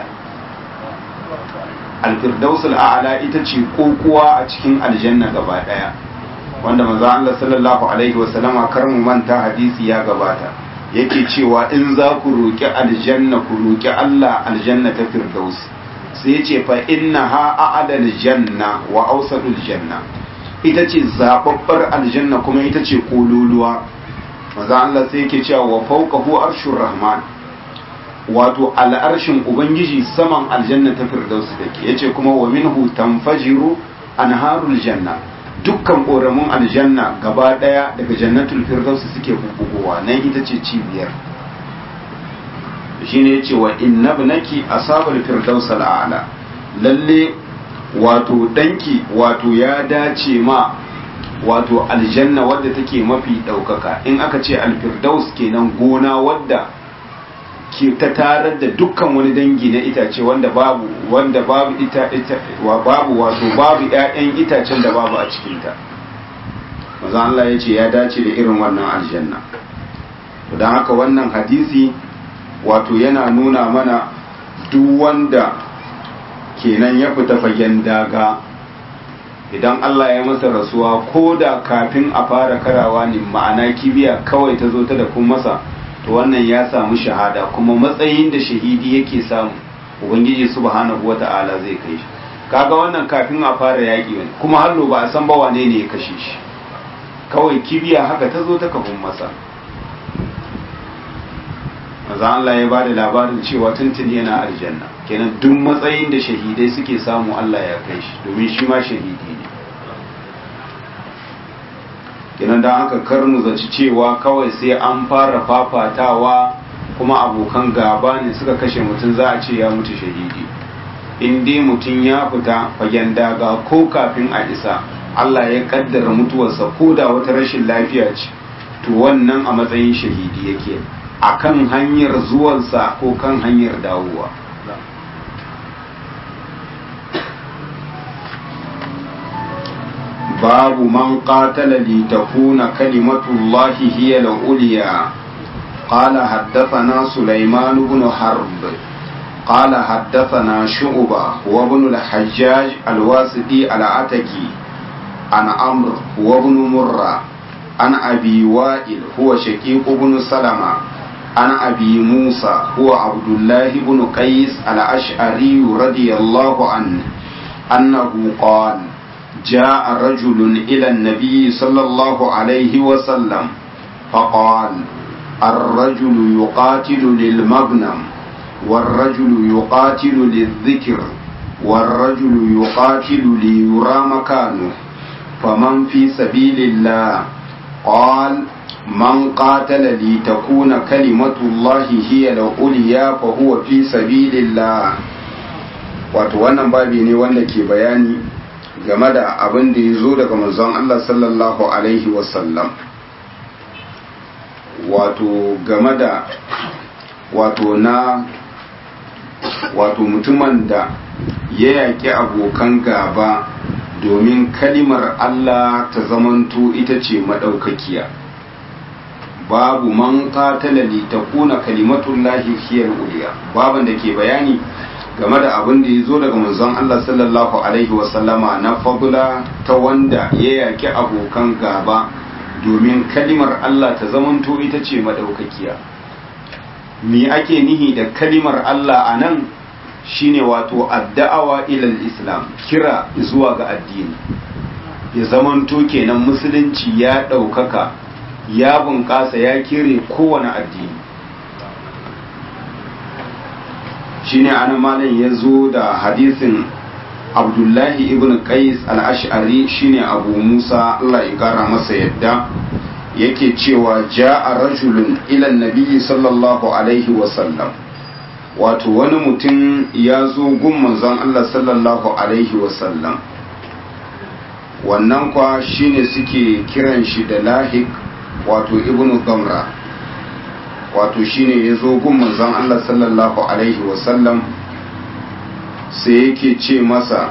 alfirdaus al'ala ita ce kokuwa a cikin aljanna gaba daya wanda manzo Allah sallallahu alaihi wasallama kar mu manta hadisi ya gabata yake cewa in za ku roki aljanna ku roki Allah aljanna ta firdaus sai ya ce fa innaha a'adal janna wa awsadul janna ita ce zababbar aljanna kuma ita ce kololuwa manzo Allah sai yake cewa wa fawqahu arshur rahman wato al'arshin ubangiji saman aljanna ta firdaus take yace kuma wa minhu tanfajiru anharul janna dukkan ƙoramin aljanna gaba ɗaya daga jannatul firdaus suke bubugowa nan ita ce cibiyar shine yace wa inna ibnaki asabul firdaus al'ala lalle wato danki wato ya dace ma wato aljanna wadda take mafi ɗaukaka in aka ce alfirdaus kenan gona wadda ke ta tarar da dukkan wani dangi na itace wanda babu wanda babu ita ita wa babu wato babu ƴaƴan itacen da babu a cikin ta manzo Allah ya ce ya dace da irin wannan aljanna to dan haka wannan hadisi wato yana nuna mana duk wanda kenan ya fita fagen daga idan Allah ya masa rasuwa ko da kafin a fara karawa ne ma'ana kibiya kawai ta zo ta da kun masa to wannan ya samu shahada kuma matsayin da shahidi yake samu ubangiji subhanahu wata'ala zai kai shi kaga wannan kafin a fara yaƙi wani kuma hallo ba a san ba wane ne ya kashe shi kawai kibiya haka ta zo ta kafin masa maza Allah ya ba da labarin cewa tuntun yana aljanna kenan duk matsayin da shahidai suke samu Allah ya kai shi domin shi ma shahidi ne kenan don haka kar mu zaci cewa kawai sai an fara fafatawa kuma abokan gaba ne suka kashe mutum za a ce ya mutu shahidi in dai mutum ya fita fagen daga ko kafin a isa Allah ya kaddara mutuwarsa ko da wata rashin lafiya ce to wannan a matsayin shahidi yake akan hanyar zuwansa ko kan hanyar dawowa babu man qatala li takuna kalimatullahi hiya al-ulya قال حدثنا سليمان بن حرب قال حدثنا شعبة وابن الحجاج الواسطي العتكي عن عمرو وابن مرة عن أبي وائل هو شقيق بن سلمة عن أبي موسى هو عبد الله بن قيس الأشعري رضي الله عنه أنه قال جاء رجل إلى النبي صلى الله عليه وسلم فقال الرجل يقاتل للمغنم والرجل يقاتل للذكر والرجل يقاتل ليرى مكانه فمن في سبيل الله قال من قاتل لتكون كلمة الله هي العليا فهو في سبيل الله wato wannan babi ne wanda ke bayani game da abin da ya zo daga manzon Allah sallallahu alaihi wasallam wato game da wato na wato mutumin da ya yaƙi abokan gaba domin kalimar Allah ta zamanto ita ce maɗaukakiya babu man qatala li takuna kalimatullahi hiyal uliya baban da ke bayani game da abin da ya zo daga manzon Allah sallallahu alaihi wasallama na fadula ta wanda ya yaƙi abokan gaba domin kalimar Allah ta zamanto ita ce maɗaukakiya me ake nihi da kalimar Allah a nan shine wato adda'awa ilal islam kira zuwa ga addini ya zamanto kenan musulunci ya ɗaukaka ya bunƙasa ya kire kowane addini shine ana malam ya zo da hadisin abdullahi ibn qais al-ash'ari shine abu musa allah ya kara masa yadda yake cewa ja'a rajulun ila nabiyyi sallallahu alaihi wasallam wato wani mutum ya zo gun manzon allah sallallahu alaihi wasallam wannan kwa shine suke kiran shi da lahik wato ibn gamra wato shine ya zo gun manzon allah sallallahu alaihi wasallam sai yake ce masa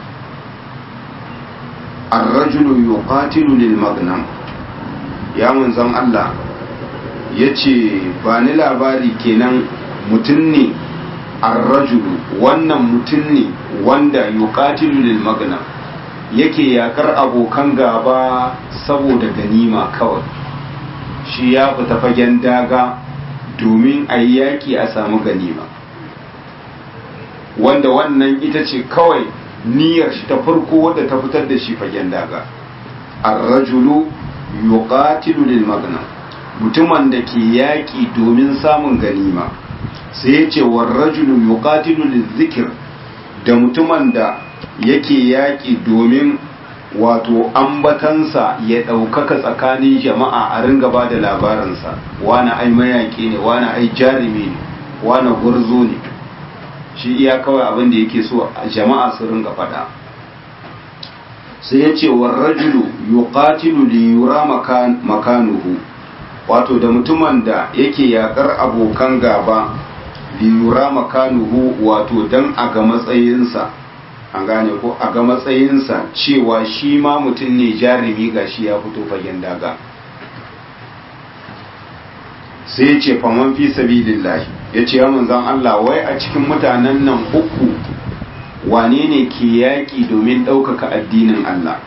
arrajulu yuqatilu lil magnam ya manzon Allah ya ce ba ni labari kenan mutum ne arrajulu wannan mutum ne wanda yuqatilu lil magnam yake yakar abokan gaba saboda ganima kawai shi ya fita fagen daga domin a yi yaƙi a samu ganima wanda wannan ita ce kawai niyyar shi ta farko wadda ta fitar da shi fagen daga ar-rajulu yuqatilu lil magnam mutumin da ke yaƙi domin samun ganima sai ya ce war rajulu yuqatilu lil zikr da mutumin da yake yaƙi domin wato ambatansa ya ɗaukaka tsakanin jama'a a ringa ba da labarinsa wani ai mayaƙi ne wani ai jarumi ne wani gwarzo ne shi iya kawai abin da yake so jama'a su ringa faɗa sai ya ce wa rajulu yuqatilu li yura makanuhu wato da mutumin da yake yakar abokan gaba li yura makanuhu wato dan a ga matsayinsa an gane ko a ga matsayinsa cewa shi ma mutum ne jarumi gashi ya fito fagen daga sai ya ce faman fi sabilillahi ya ce ya manzan Allah wai a cikin mutanen nan uku wane ne ke yaƙi domin ɗaukaka addinin Allah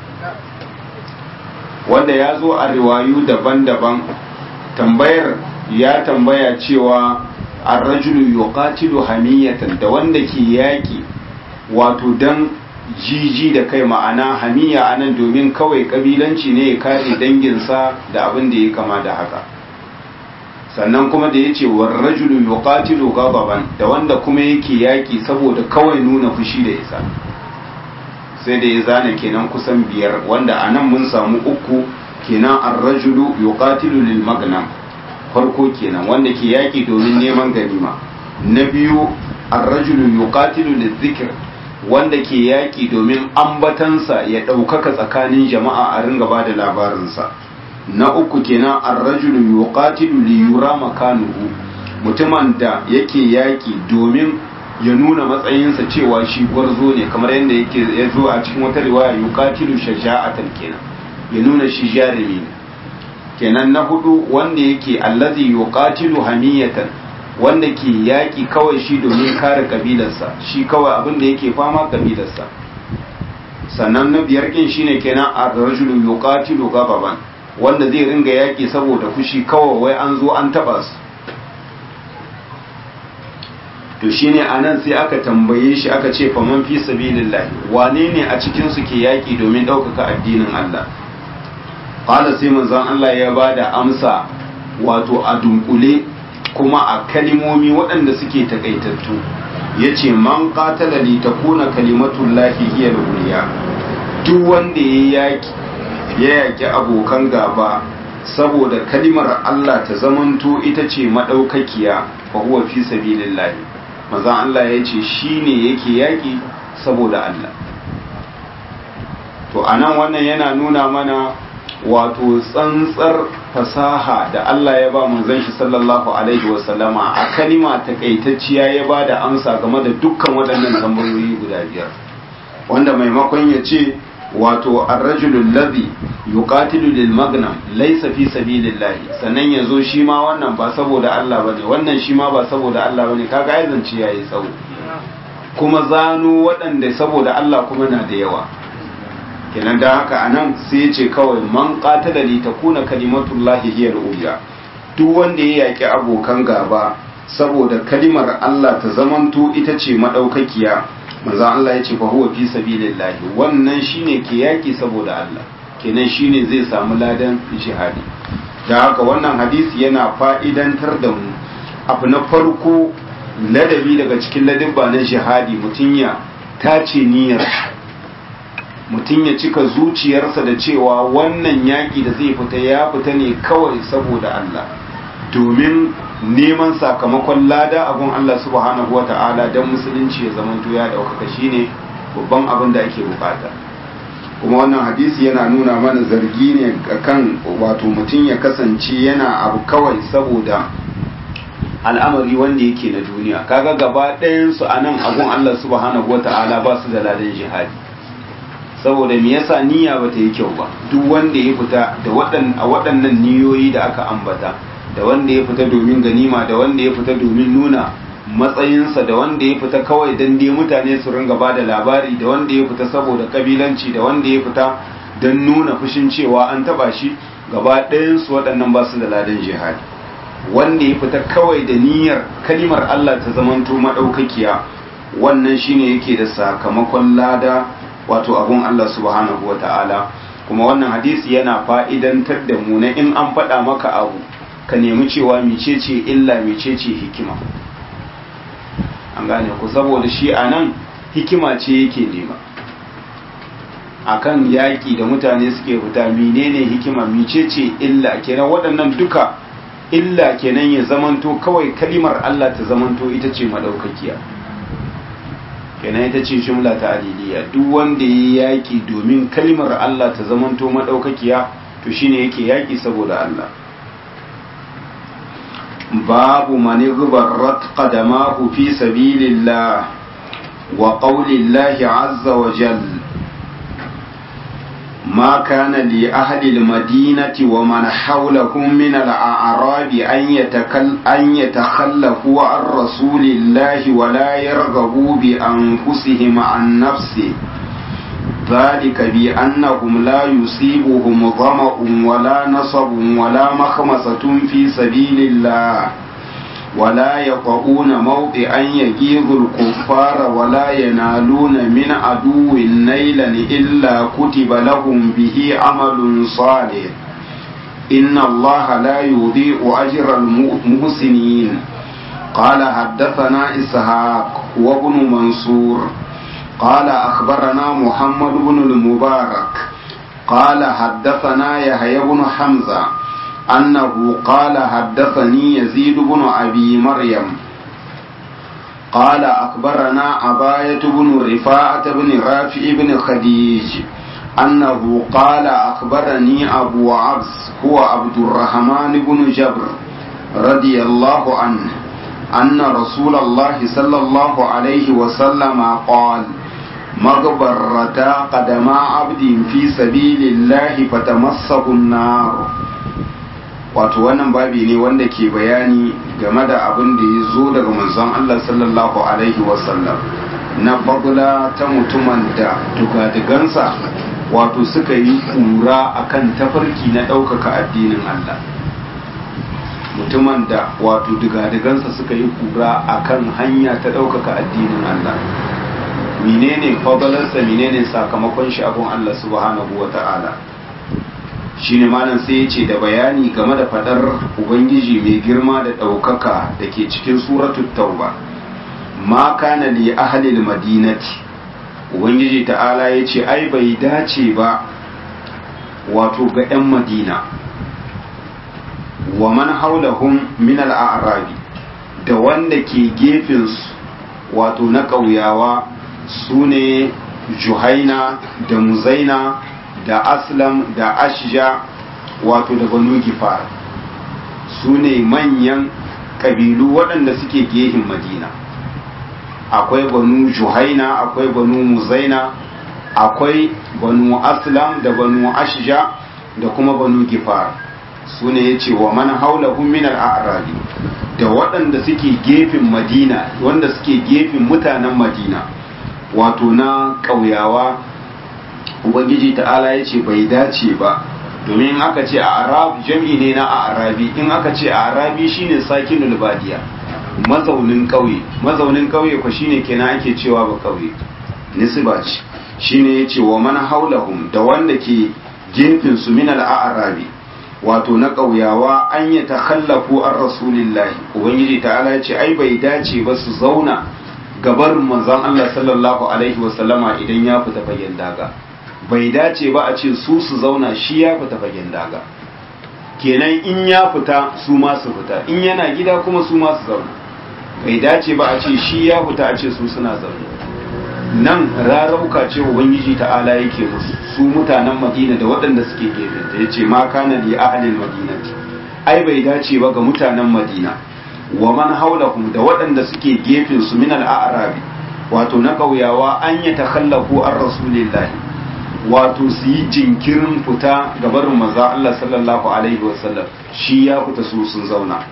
wanda ya zo a riwayu daban-daban tambayar ya tambaya cewa an rajulu yuqatilu hamiyatan da wanda ke yaƙi wato dan jiji da kai ma'ana hamiya anan domin kawai kabilanci ne ya kare danginsa da abin da ya kama da haka sannan kuma da ya ce war rajulu yuqatilu ghadaban da wanda kuma yake yaki saboda kawai nuna fushi da isa sai da ya zana kenan kusan biyar wanda anan mun samu uku kenan ar-rajulu yuqatilu lil magnam farko kenan wanda ke yaki domin neman ganima na biyu ar-rajulu yuqatilu lil zikr wanda ke yaki domin ambatansa ya ɗaukaka tsakanin jama'a a ringa ba da labarinsa na uku kenan ar-rajulu yuqatilu li yura makanuhu mutumin da yake yaki domin ya nuna matsayinsa cewa shi gwarzo ne kamar yadda yake ya zo a cikin wata riwaya yuqatilu shaja'atan kenan ya nuna shi jarumi ne kenan na hudu wanda yake allazi yuqatilu hamiyatan wanda ke yaki kawai shi domin kare kabilarsa shi kawai abin da yake fama kabilarsa sannan na biyar kin shine kenan ar-rajulu yuqatilu gababan wanda zai ringa yaki saboda fushi kawai wai an zo an taba su to shine anan sai aka tambaye shi aka ce faman fi sabilillah wane ne a cikin su ke yaki domin ɗaukaka addinin Allah qala sai manzon Allah ya bada amsa wato a dunkule kuma a kalimomi waɗanda suke takaitattu yace man qatala li takuna kalimatullahi hiya al-uliya duk wanda ya yaki ya yaki abokan gaba saboda kalimar Allah ta zamanto ita ce madaukakiya fa huwa fi sabilillah manzon Allah yace shine yake yaki saboda Allah to anan wannan yana nuna mana wato tsantsar fasaha da Allah ya ba manzon shi sallallahu alaihi wasallama a kalima takaitacciya ya ba da amsa game da dukkan waɗannan tambayoyi guda biyar wanda maimakon ya ce wato arrajulul ladhi yuqatilu lil magnam laysa fi sabilillah sannan yazo shi ma wannan ba saboda Allah bane wannan shi ma ba saboda Allah bane kaga ai zance yayi tsawo kuma zano waɗanda saboda Allah kuma na da yawa kenan da haka anan sai ya ce kawai man qatala li takuna kalimatullahi hiya al-ulya duk wanda ya yaki abokan gaba saboda kalimar Allah ta zamanto ita ce madaukakiya manzo Allah ya ce fa huwa fi sabilillahi wannan shine ke yaki saboda Allah kenan shine zai samu ladan jihadi da haka wannan hadisi yana fa'idantar da mu abu na farko ladabi daga cikin ladabba na jihadi mutum ya tace niyyar mutum ya cika zuciyarsa da cewa wannan yaƙi da zai fita ya fita ne kawai saboda Allah domin neman sakamakon lada abun Allah subhanahu wa ta'ala don musulunci ya zama ya ɗaukaka shine babban abin da ake bukata kuma wannan hadisi yana nuna mana zargi ne kan wato mutum ya kasance yana abu kawai saboda al'amari wanda yake na duniya kaga gaba ɗayansu a nan abun Allah subhanahu wa ta'ala ba su da ladan jihadi saboda me yasa niyya bata yi kyau ba duk wanda ya fita da a waɗannan niyoyi da aka ambata da wanda ya fita domin ganima da wanda ya fita domin nuna matsayinsa da wanda ya fita kawai dan dai mutane su ringa ba da labari da wanda ya fita saboda kabilanci da wanda ya fita don nuna fushin cewa an taba shi gaba ɗayansu waɗannan ba su da ladan jihadi wanda ya fita kawai da niyyar kalimar Allah ta zamanto maɗaukakiya wannan shine yake da sakamakon lada wato abun Allah subhanahu wa ta'ala kuma wannan hadisi yana fa'idantar da mu na in an faɗa maka abu ka nemi cewa mecece illa mecece hikima an gane ku saboda shi a nan hikima ce yake nema akan yaƙi da mutane suke fita menene hikima mecece illa kenan waɗannan duka illa kenan ya zamanto kawai kalimar Allah ta zamanto ita ce madaukakiya kenan ita ce jumla ta aliliya duk wanda ya yaki domin kalimar Allah ta zamanto madaukakiya to shine yake yaki saboda Allah babu man ghabarat qadamahu fi sabilillah wa qawlillahi azza wa jalla ما كان لأهل المدينة ومن حولهم من الأعراب أن, يتكل أن يتخلفوا عن رسول الله ولا يرغبوا بأنفسهم عن نفسه ذلك بأنهم لا يصيبهم ظمأ ولا نصب ولا مخمصة في سبيل الله ولا يطؤون موطئا يغيظ الكفار ولا ينالون من عدو نيلا إلا كتب لهم به عمل صالح إن الله لا يضيع أجر المحسنين قال حدثنا إسحاق وابن منصور قال أخبرنا محمد بن المبارك قال حدثنا يحيى بن حمزة أنه قال حدثني يزيد بن أبي مريم قال أخبرنا عباية بن رفاعة بن رافع بن خديج أنه قال أخبرني أبو عبس هو عبد الرحمن بن جبر رضي الله عنه أن رسول الله صلى الله عليه وسلم قال مغبرتا قدما عبد في سبيل الله فتمسه النار wato wannan babi ne wanda ke bayani game da abin da ya zo daga manzon Allah sallallahu alaihi wasallam na bagula ta mutumin da dugadigansa wato suka yi kura akan tafarki na ɗaukaka addinin Allah mutumin da wato dugadigansa suka yi kura akan hanya ta ɗaukaka addinin Allah menene fadalarsa menene sakamakon shi abun Allah subhanahu wa ta'ala shine malam sai ya ce da bayani game da fadar ubangiji mai girma da ɗaukaka da ke cikin suratul tauba ma kana li ahlil madinati ubangiji ta'ala ya ce ai bai dace ba wato ga 'yan madina wa man haulahum min al-a'rabi da wanda ke gefensu wato na ƙauyawa su ne juhaina da muzaina da aslam da ashja wato da banu gifar su ne manyan ƙabilu waɗanda suke gehin madina akwai banu juhaina akwai banu muzaina akwai banu aslam da banu ashja da kuma banu gifar su ne ya ce wa man haulahum min al-a'rabi da waɗanda suke gefen madina wanda suke gefen mutanen madina wato na ƙauyawa ubangiji ta'ala ya ce bai dace ba domin aka ce a arab jam'i ne na arabi in aka ce a arabi shine sakinul badiya mazaunin ƙauye mazaunin ƙauye ko shine kenan ake cewa ba ƙauye nisba ce shine yace wa man haulahum da wanda ke gefen su min al-arabi wato na ƙauyawa an yi takhallafu an rasulillahi ubangiji ta'ala ya ce ai bai dace ba su zauna gabar manzon Allah sallallahu alaihi wasallama idan ya fita fagen daga bai dace ba a ce su su zauna shi ya fita fagen daga kenan in ya fita su ma su fita in yana gida kuma su ma su zauna bai dace ba a ce shi ya fita a ce su suna zaune nan rarauka ce ubangiji ta'ala yake musu su mutanen madina da waɗanda suke gefen ta yace ma kana li ahlil madinati ai bai dace ba ga mutanen madina wa man haulahum da waɗanda suke gefen su min al-a'rabi wato na ƙauyawa an ya takhallafu an rasulillahi wato su yi jinkirin fita ga barin maza Allah sallallahu alaihi wasallam shi ya fita su sun zauna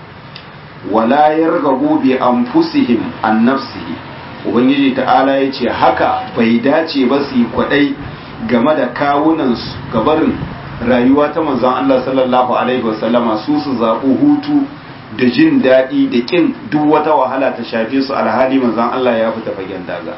wala yargabu bi anfusihim an nafsihi ubangiji ta'ala ya ce haka bai dace ba su yi kwadai game da kawunansu gabarin rayuwa ta manzon Allah sallallahu alaihi wasallama su su zaɓi hutu da jin daɗi da ƙin duk wata wahala ta shafe su alhali manzon Allah ya fita fagen daga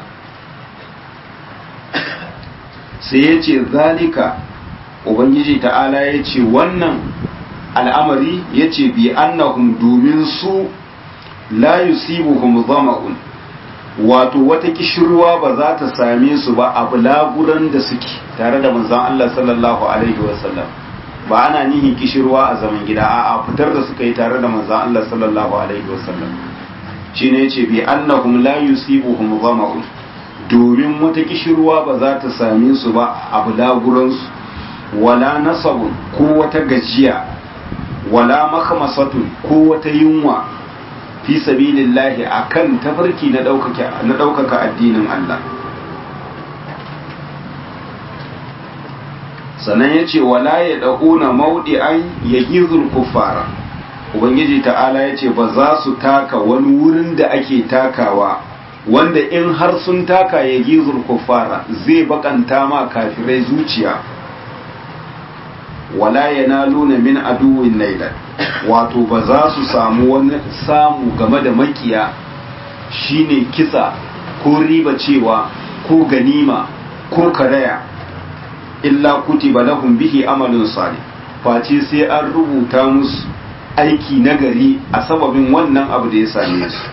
sai ya ce zalika ubangiji ta'ala ya ce wannan al'amari ya ce bi annahum domin su la yusibuhum zama'un wato wata kishirwa ba za ta same su ba a bulaguran da suke tare da manzon Allah sallallahu alaihi wasallam ba ana nihin kishirwa a zaman gida a fitar da suka yi tare da manzon Allah sallallahu alaihi wasallam shine yace bi annahum la yusibuhum zama'un domin wata kishirwa ba za ta same su ba a bulaguran su wala nasabun ko wata gajiya wala makhamasatun ko wata yunwa fi sabilillahi akan tafarki na ɗaukaka addinin Allah sannan ya ce wala ya ɗaƙuna mauɗi an ya gizul kuffara ubangiji ta'ala ya ce ba za su taka wani wurin da ake takawa wanda in har sun taka ya gizul kuffara zai bakanta ma kafirai zuciya wala yanaluna min aduwin lailan wato ba za su samu wani samu game da makiya shine kisa ko riba cewa ko ganima ko karaya illa kutiba lahum bihi amalun salih face sai an rubuta musu aiki nagari a sababin wannan abu da ya same su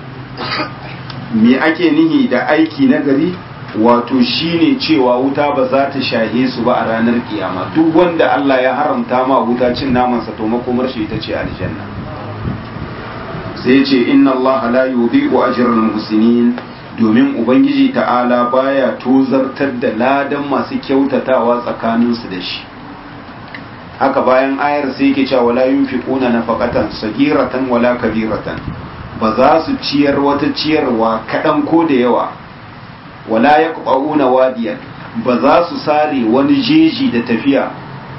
me ake nihi da aiki nagari wato shine cewa wuta ba za ta shahe su ba a ranar kiyama duk wanda Allah ya haramta ma wuta cin namansa to makomar shi ita ce aljanna sai ya ce inna Allah la yudhi'u ajral muhsinin domin ubangiji ta'ala baya tozartar da ladan masu kyautatawa tsakaninsu da shi haka bayan ayar sai yake cewa wala yunfiquna nafaqatan sagiratan wala kabiratan ba za su ciyar wata ciyarwa kaɗan ko da yawa wala yaqba'una wadiyan ba za su sare wani jeji da tafiya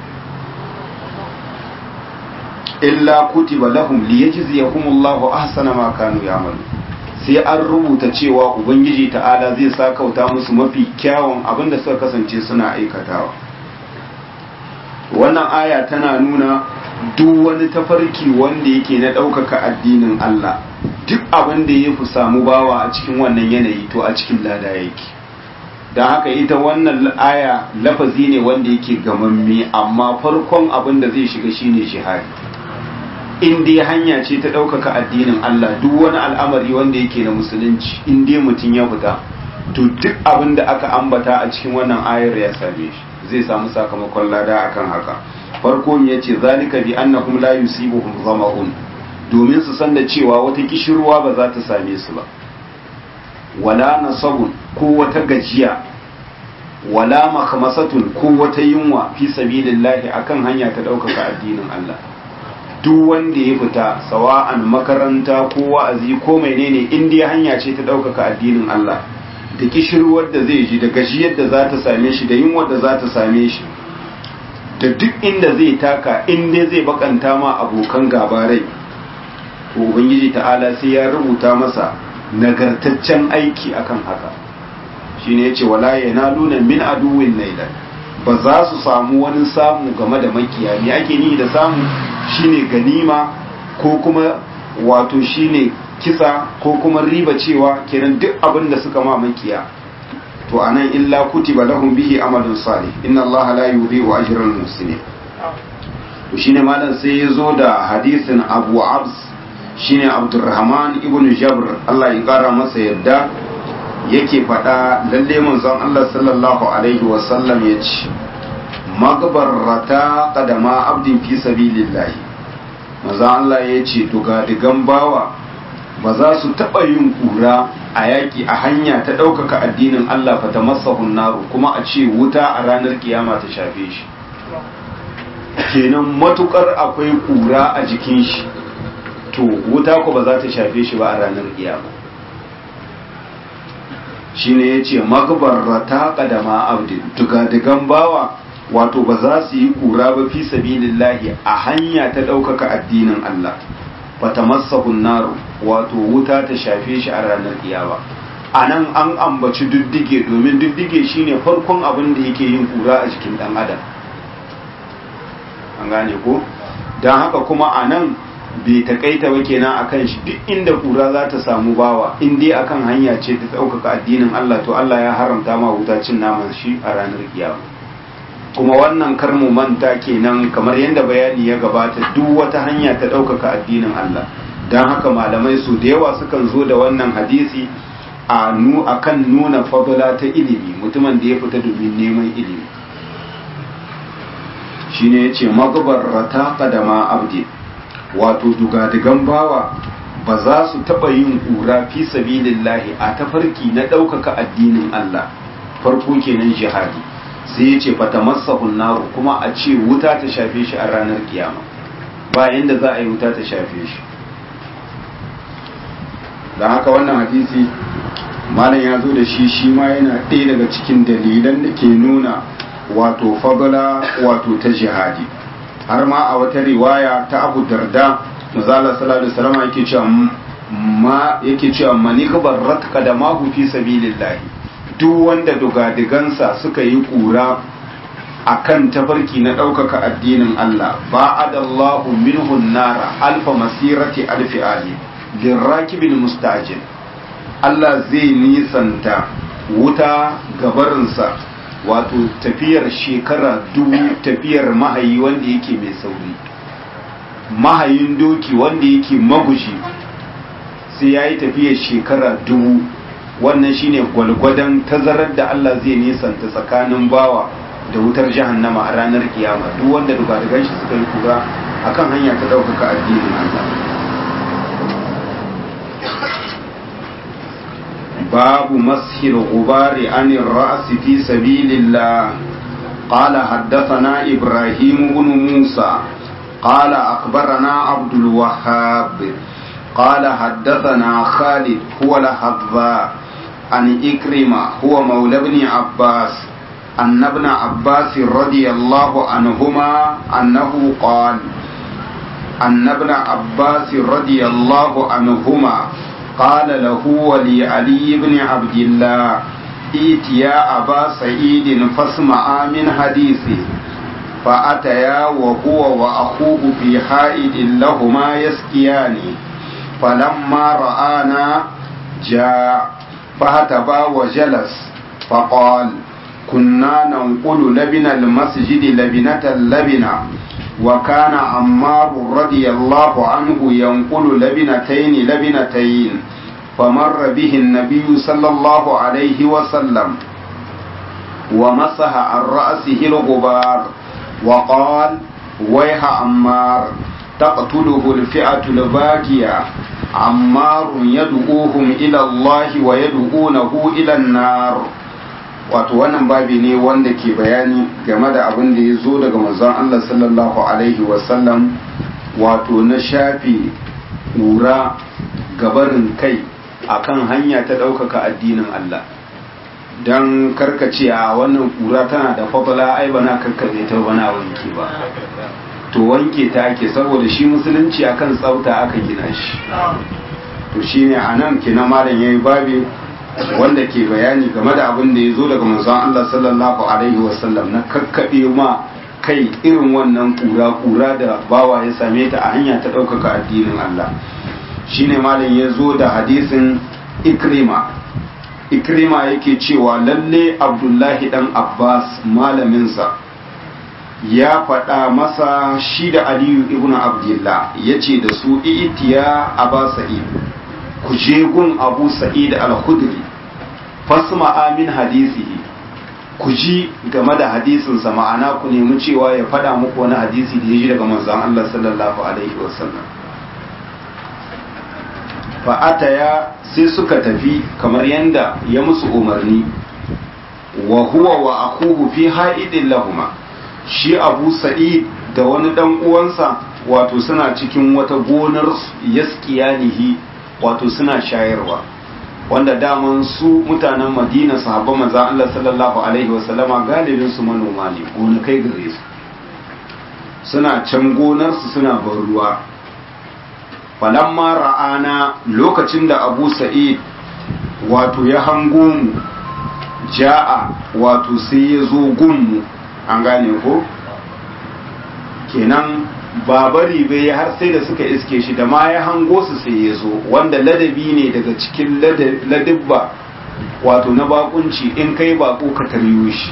illa kutiba lahum liyajziyahumullahu ahsana ma kanu ya'malu sai an rubuta cewa ubangiji ta'ala zai sa kauta musu mafi kyawun abinda suka kasance suna aikatawa wannan aya tana nuna duk wani tafarki wanda yake na ɗaukaka addinin Allah duk abin da ya fi samu bawa a cikin wannan yanayi to a cikin lada yake don haka ita wannan aya lafazi ne wanda yake gamamme amma farkon abin da zai shiga shine shihadi in dai hanya ce ta ɗaukaka addinin Allah duk wani al'amari wanda yake na musulunci in dai mutum ya fita to duk abin da aka ambata a cikin wannan ayar ya same shi zai samu sakamakon lada akan haka farko ne yace zalika bi annahum la yusibuhum zama'un domin su san da cewa wata kishirwa ba za ta same su ba wala nasabun ko wata gajiya wala makamasatun ko wata yunwa fi sabilillahi akan hanya ta ɗaukaka addinin Allah duk wanda ya fita sawa'an makaranta ko wa'azi ko menene in dai hanya ce ta ɗaukaka addinin Allah da kishirwar da zai ji da gajiyar da za ta same shi da yunwar da za ta same shi da duk inda zai taka in dai zai bakanta ma abokan gabarai to ubangiji ta'ala sai ya rubuta masa nagartaccen aiki akan haka shine yace wala yanaluna min aduwin nailan ba za su samu wani samu game da makiya me ake ni da samu shine ganima ko kuma wato shine kisa ko kuma riba cewa kenan duk abin da suka ma makiya to anan illa kutiba lahum bihi amalun salih inna allaha la yudhi'u ajra al muhsinin to shine malam sai ya zo da hadisin abu abs shine abdurrahman ibn jabr Allah ya kara masa yadda yake faɗa lalle manzon Allah sallallahu alaihi wa sallam ya ce magbarrata qadama abdin fi sabilillah manzon Allah ya ce digan bawa ba za su taɓa yin ƙura a yaƙi a hanya ta ɗaukaka addinin Allah fata masa naru kuma a ce wuta a ranar kiyama ta shafe shi kenan matukar akwai ƙura a jikin shi to wuta ko ba za ta shafe shi ba a ranar kiyama shi ne ya ce magbarrata ƙadama abdin digadigan bawa wato ba za su yi ƙura ba fi sabilillahi a hanya ta ɗaukaka addinin Allah fata masa naru wato wuta ta shafe shi a ranar kiyama a nan an ambaci diddige domin diddige shine farkon abin da yake yin kura a jikin dan adam an gane ko don haka kuma a nan bai takaita ba kenan akan shi duk inda kura za ta samu bawa in dai akan hanya ce ta ɗaukaka addinin Allah to Allah ya haramta ma wuta cin naman shi a ranar kiyama kuma wannan kar mu manta kenan kamar yadda bayani ya gabata duk wata hanya ta ɗaukaka addinin Allah don haka malamai su da yawa sukan zo da wannan hadisi a nu akan nuna fadala ta ilimi mutumin da ya fita domin neman ilimi shine yace magbarrata qadama abdi wato dugadigan bawa ba za su taba yin kura fi sabilillahi a tafarki na ɗaukaka addinin Allah farko kenan jihadi sai ya ce fata masahun naru kuma a ce wuta ta shafe shi a ranar kiyama bayan da za a yi wuta ta shafe shi don haka wannan hadisi malam ya zo da shi shi ma yana ɗaya daga cikin dalilan da ke nuna wato fadala wato ta jihadi har ma a wata riwaya ta abu darda mazala sallallahu alaihi wasallam yake cewa ma yake cewa manikbar ratka da mahu fi sabilillahi duk wanda dugadigansa suka yi kura akan tafarki na ɗaukaka addinin Allah ba adallahu minhu nara alfa masirati alfi ali lirrakibin mustajin Allah zai nisanta wuta gabarinsa wato tafiyar shekara dubu tafiyar mahayi wanda yake mai sauri mahayin doki wanda yake magushi sai ya yi tafiyar shekara dubu wannan shine gwalgwadon tazarar da Allah zai nisanta tsakanin bawa da wutar jahannama a ranar kiyama duk wanda dugadugan shi suka yi kura akan hanya ta ɗaukaka addinin Allah باب مسح الغبار عن الرأس في سبيل الله قال حدثنا إبراهيم بن موسى قال أخبرنا عبد الوهاب قال حدثنا خالد هو الحذاء عن إكرمة هو مولى ابن عباس أن ابن عباس رضي الله عنهما أنه قال أن ابن عباس رضي الله عنهما قال له ولعلي بن عبد الله ائت يا أبا سعيد فاسمعا من حديثه فأتيا وهو وأخوه في حائد لهما يسقيان فلما رآنا جاء فهتبا وجلس فقال كنا ننقل لبن المسجد لبنة لبنة وكان عمار رضي الله عنه ينقل لبنتين لبنتين فمر به النبي صلى الله عليه وسلم ومسح عن رأسه الغبار وقال ويح عمار تقتله الفئة الباقية عمار يدعوهم إلى الله ويدعونه إلى النار wato wannan babi ne wanda ke bayani game da abin da ya zo daga manzon Allah sallallahu alaihi wasallam wato na shafi ƙura gabarin kai akan hanya ta ɗaukaka addinin Allah don karkace a wannan ƙura tana da fafala ai bana karkace ta bana wanke ba to wanke ta ake saboda shi musulunci akan tsafta aka gina shi to shine anan kina malam yayi babi wanda ke bayani game da abin da ya zo daga manzon Allah sallallahu alaihi wasallam na kakkaɓe ma kai irin wannan kura-kura da bawa ya same ta a hanya ta ɗaukaka addinin Allah shine malam ya zo da hadisin ikrima ikrima yake cewa lalle abdullahi dan abbas malaminsa ya faɗa masa shi da aliyu ibn abdullah ya ce da su itiya aba sa'id ku je gun abu sa'id al-khudri fasma amin hadisihi ku ji game da hadisinsa ma'ana ku nemi cewa ya faɗa muku wani hadisi da ya ji daga manzon Allah sallallahu alaihi wasallam fa'ataya sai suka tafi kamar yanda ya musu umarni wa huwa wa akuhu fi ha'idin lahuma shi abu sa'id da wani dan uwansa wato suna cikin wata gonar yaskiyanihi wato suna shayarwa wanda daman su mutanen madina sahabban manzan Allah sallallahu alaihi wasallama galibin su manoma ne gonakai gare su suna can gonarsu suna ban ruwa falamma ra'ana lokacin da abu sa'id wato ya hango mu ja'a wato sai ya zo gunmu an gane ko kenan babari bai har sai da suka iske shi da ma ya hango su sai ya zo wanda ladabi ne daga cikin ladabba wato na bakunci in kai bako ka taryo shi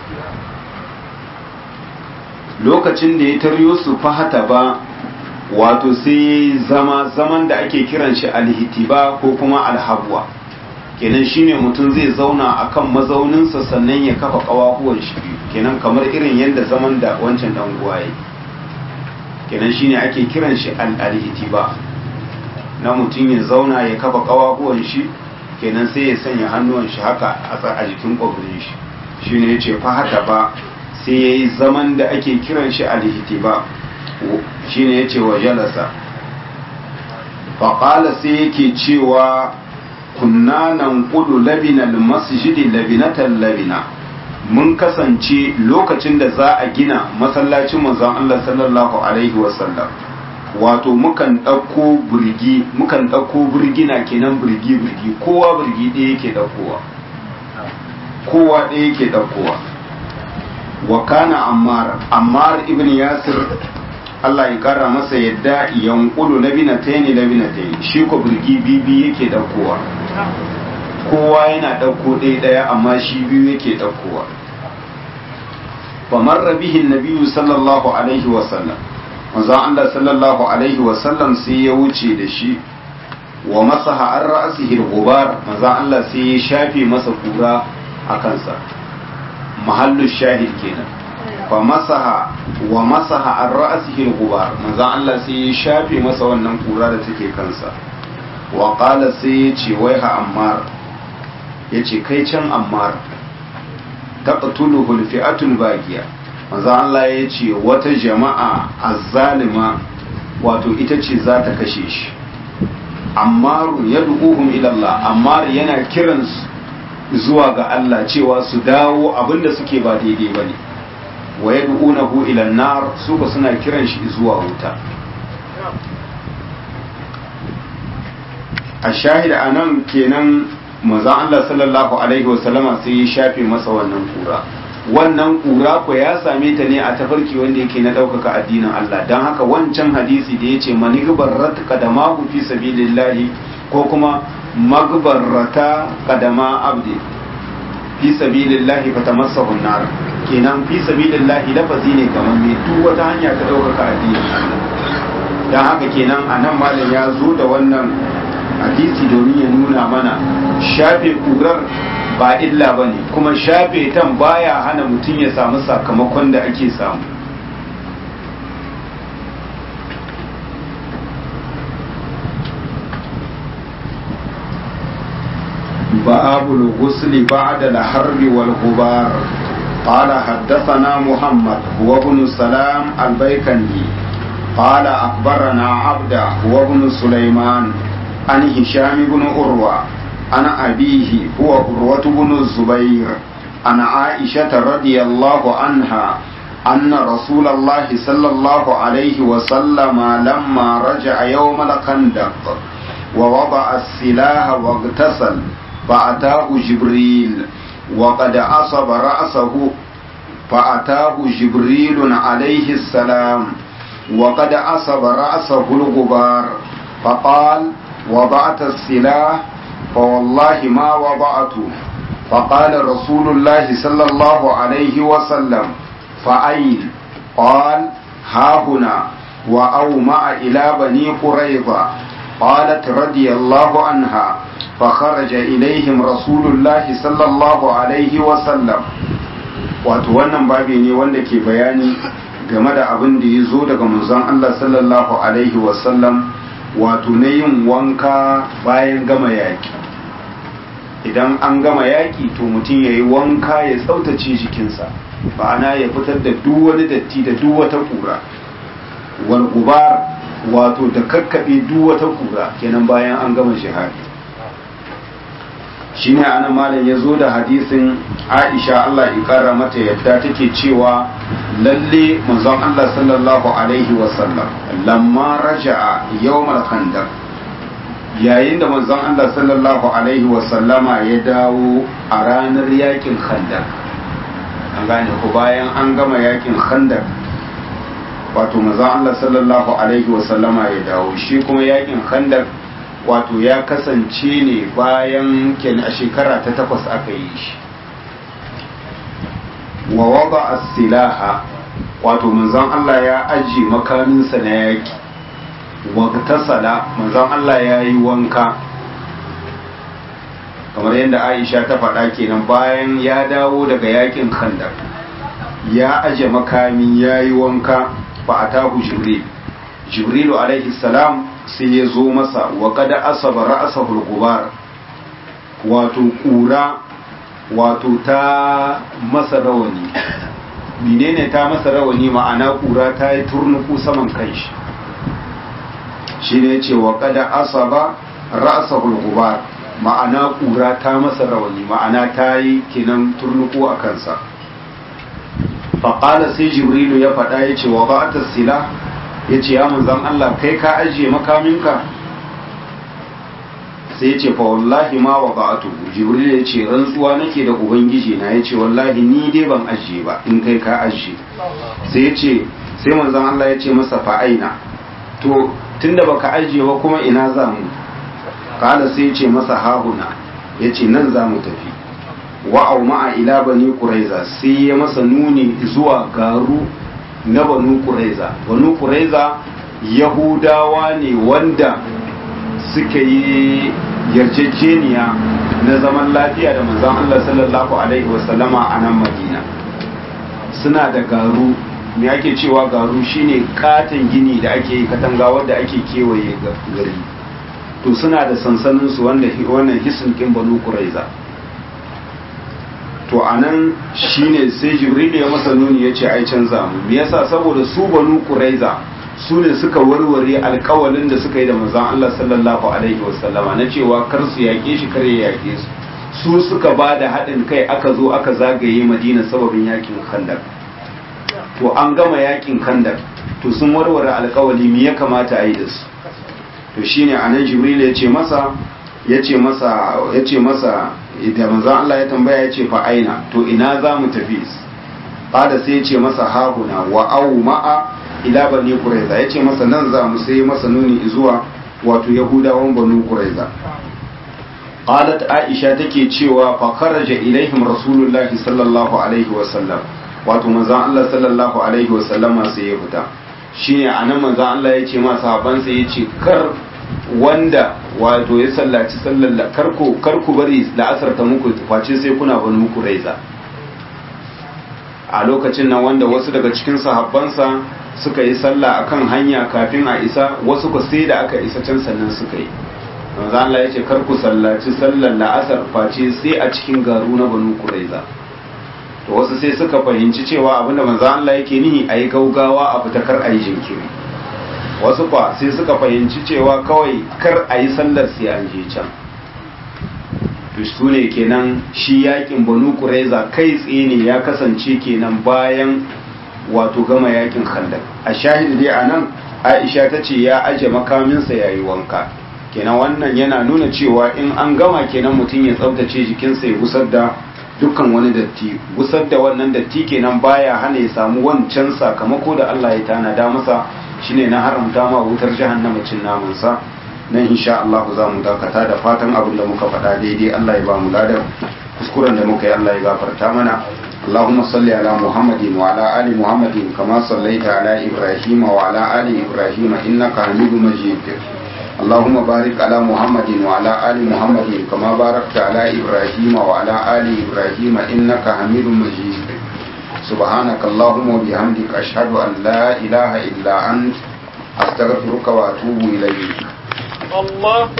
lokacin da ya taryo su fahata ba wato sai zama zaman da ake kiran shi alhitiba ko kuma alhabwa kenan shine mutum zai zauna akan mazauninsa sannan ya kafa kawahuwan shi kenan kamar irin yadda zaman da wancan dan guwaye kenan shine ake kiran shi al-alhitiba na mutum ya zauna ya kafa kawahuwan shi kenan sai ya sanya hannuwan shi haka a jikin kwabrin shi shine yace fa haka ba sai yayi zaman da ake kiran shi alhitiba shine yace wa jalasa fa qala sai yake cewa kunna nan kudu labinal masjidi labinatan labina mun kasance lokacin da za a gina masallacin manzon Allah sallallahu alaihi wasallam wato mukan ɗauko burgi mukan ɗauko burgina kenan burgi burgi kowa burgi ɗaya yake ɗaukowa kowa ɗaya yake ɗaukowa wa kana ammar ammar ibn yasir Allah ya kara masa yadda yankulu labinataini labinataini shi ko burgi bibi yake ɗaukowa kowa yana ɗauko ɗaya ɗaya amma shi biyu yake ɗaukowa famar bihin nabiyu sallallahu alaihi wasallam manzon Allah sallallahu alaihi wasallam sai ya wuce da shi wa masaha an ra'asihi al-ghubar manzon Allah sai ya shafe masa kura a kansa mahallu shahid kenan fa masaha wa masaha an ra'asihi al-ghubar manzon Allah sai ya shafe masa wannan kura da take kansa wa qala sai ya ce waiha ammar yace kai can ammar taqtuluhu al-fi'atul baqiya manzo Allah yace wata jama'a azzalima wato ita ce za ta kashe shi ammaru yad'uhum ila Allah ammar yana kiransu zuwa ga Allah cewa su dawo abinda suke ba daidai bane wa yad'unahu ila an-nar su ba suna kiran shi zuwa wuta a shahida anan kenan manzon Allah sallallahu alaihi wasallama sai ya shafe masa wannan kura wannan kura ko ya same ta ne a tafarki wanda yake na ɗaukaka addinin Allah don haka wancan hadisi da ya ce manigbarrat kadama fi sabilillahi ko kuma magbarrata kadama abdi fi sabilillahi fatamassahu nar kenan fi sabilillahi lafazi ne kamar mai duk wata hanya ta ɗaukaka addinin Allah don haka kenan anan malam ya zo da wannan hadisi domin ya nuna mana shafe kurar ba illa ba ne kuma shafe tan baya hana mutum ya samu sakamakon da ake samu باب الغسل بعد الحر والغبار قال حدثنا محمد هو ابن سلام البيكندي قال أخبرنا عبد هو ابن سليمان عن هشام بن عروة عن أبيه هو عروة بن الزبير عن عائشة رضي الله عنها أن رسول الله صلى الله عليه وسلم لما رجع يوم الخندق ووضع السلاح واغتسل فأتاه جبريل وقد أصب رأسه فأتاه جبريل عليه السلام وقد أصب رأسه الغبار فقال وضعت السلاح فوالله ما وضعته فقال رسول الله صلى الله عليه وسلم فأين قال ها هنا وأومع إلى بني قريظة قالت رضي الله عنها فخرج إليهم رسول الله صلى الله عليه وسلم wato wannan babi ne wanda ke bayani game da abin da ya zo daga manzon Allah sallallahu alaihi wasallam wato na yin wanka bayan gama yaƙi idan an gama yaƙi to mutum ya yi wanka ya tsautace jikinsa ba'ana ya fitar da duk wani datti da duk wata ƙura wal gubar wato da kakkaɓe duk wata ƙura kenan bayan an gama shahadi shine ana malam ya zo da hadisin aisha Allah ya kara mata yadda take cewa lalle manzon Allah sallallahu alaihi wasallam lamma raja'a yawmal khandaq yayin da manzon Allah sallallahu alaihi wasallama ya dawo a ranar yakin khandaq an gane ku bayan an gama yakin khandaq wato manzon Allah sallallahu alaihi wasallama ya dawo shi kuma yakin khandaq wato ya kasance ne bayan ken a shekara ta takwas aka yi shi wa wada as-silaha wato manzon Allah ya aji makaminsa na yaki wa tasala manzon Allah ya yi wanka kamar yadda Aisha ta faɗa kenan bayan ya dawo daga yakin Khandaq ya aje makami ya yi wanka fa atahu Jibril Jibrilu alaihi salam sai ya zo masa wa kada asaba ra'asahul gubar wato kura wato ta masa rawani menene ta masa rawani ma'ana kura ta yi turnuku saman kanshi shi ne ce wa kada asaba ra'asahul gubar ma'ana kura ta masa rawani ma'ana ta yi kenan turnuku a kansa faƙala sai jibrilu ya faɗa ya ce wa ba'atar sila ya ce ya manzan Allah kai ka ajiye makaminka sai ya ce fa wallahi ma wa ba'atu jibril ya ce rantsuwa nake da ubangiji na ya ce wallahi ni dai ban ajiye ba in kai ka ajiye sai ya ce sai manzan Allah ya ce masa fa aina to tunda baka ajiye ba kuma ina za mu kala sai ya ce masa hahuna ya ce nan za mu tafi wa'au ma'a ila bani quraiza sai ya masa nuni zuwa garu na banu kuraiza banu kuraiza yahudawa ne wanda suka yi yarjejeniya na zaman lafiya da manzon Allah sallallahu alaihi wasallama a nan madina suna da garu me ake cewa garu shine katon gini da ake yi katanga wadda ake kewaye gari to suna da sansanin su wanda wannan hisin kin banu kuraiza to anan shine sai jibril ya masa nuni ya ce ai canza mu me yasa saboda su banu quraiza su ne suka warware alkawalin da suka yi da manzon Allah sallallahu alaihi wasallama na cewa kar su yaƙe shi kar ya yaƙe su su suka ba da haɗin kai aka zo aka zagaye madina sababin yakin khandaq to an gama yakin khandaq to sun warware alkawali me ya kamata a yi da su to shine anan jibril ya ce masa ya ce masa ya ce masa da manzon Allah ya tambaya ya ce fa aina to ina za mu tafi bada sai ya ce masa hahuna wa au ma'a ila bani quraiza ya ce masa nan za mu sai masa nuni zuwa wato yahudawan banu quraiza qalat aisha take cewa fa kharaja ilaihim rasulullahi sallallahu alaihi wa sallam wato manzon Allah sallallahu alaihi wa sallama sai ya fita shine anan manzon Allah ya ce ma sahabban sai ya ce kar wanda wato ya sallaci sallar karku karku bari la'asar ta muku face sai kuna bani muku raiza a lokacin nan wanda wasu daga cikin sahabbansa suka yi sallah akan hanya kafin a isa wasu ku sai da aka isa can sannan suka yi manzo Allah ya ce karku sallaci sallar la'asar face sai a cikin garu na banu kuraiza to wasu sai suka fahimci cewa abinda manzo Allah yake nihi ayi gaugawa a fita kar ayi jinkiri wasu kwa sai suka fahimci cewa kawai kar a yi sallar sai an je can to su ne kenan shi yakin banu kuraiza kai tsaye ne ya kasance kenan bayan wato gama yakin khandaq a shahid dai a nan aisha ta ce ya aje makaminsa ya yi wanka kenan wannan yana nuna cewa in an gama kenan mutum ya tsabtace jikinsa ya gusar da dukkan wani datti gusar da wannan datti kenan baya hana ya samu wancan sakamako da Allah ya tanada masa shine na haramta ma wutar jahannama cin namansa nan insha Allah za mu dakata da fatan abin da muka faɗa daidai Allah ya ba mu ladan kuskuren da muka yi Allah ya gafarta mana اللهم صل على محمد وعلى آل محمد كما صليت على إبراهيم وعلى آل إبراهيم إنك حميد مجيد اللهم بارك على محمد وعلى آل محمد كما باركت على إبراهيم وعلى آل إبراهيم إنك حميد مجيد سبحانك اللهم وبحمدك أشهد أن لا إله إلا أنت أستغفرك وأتوب إليك الله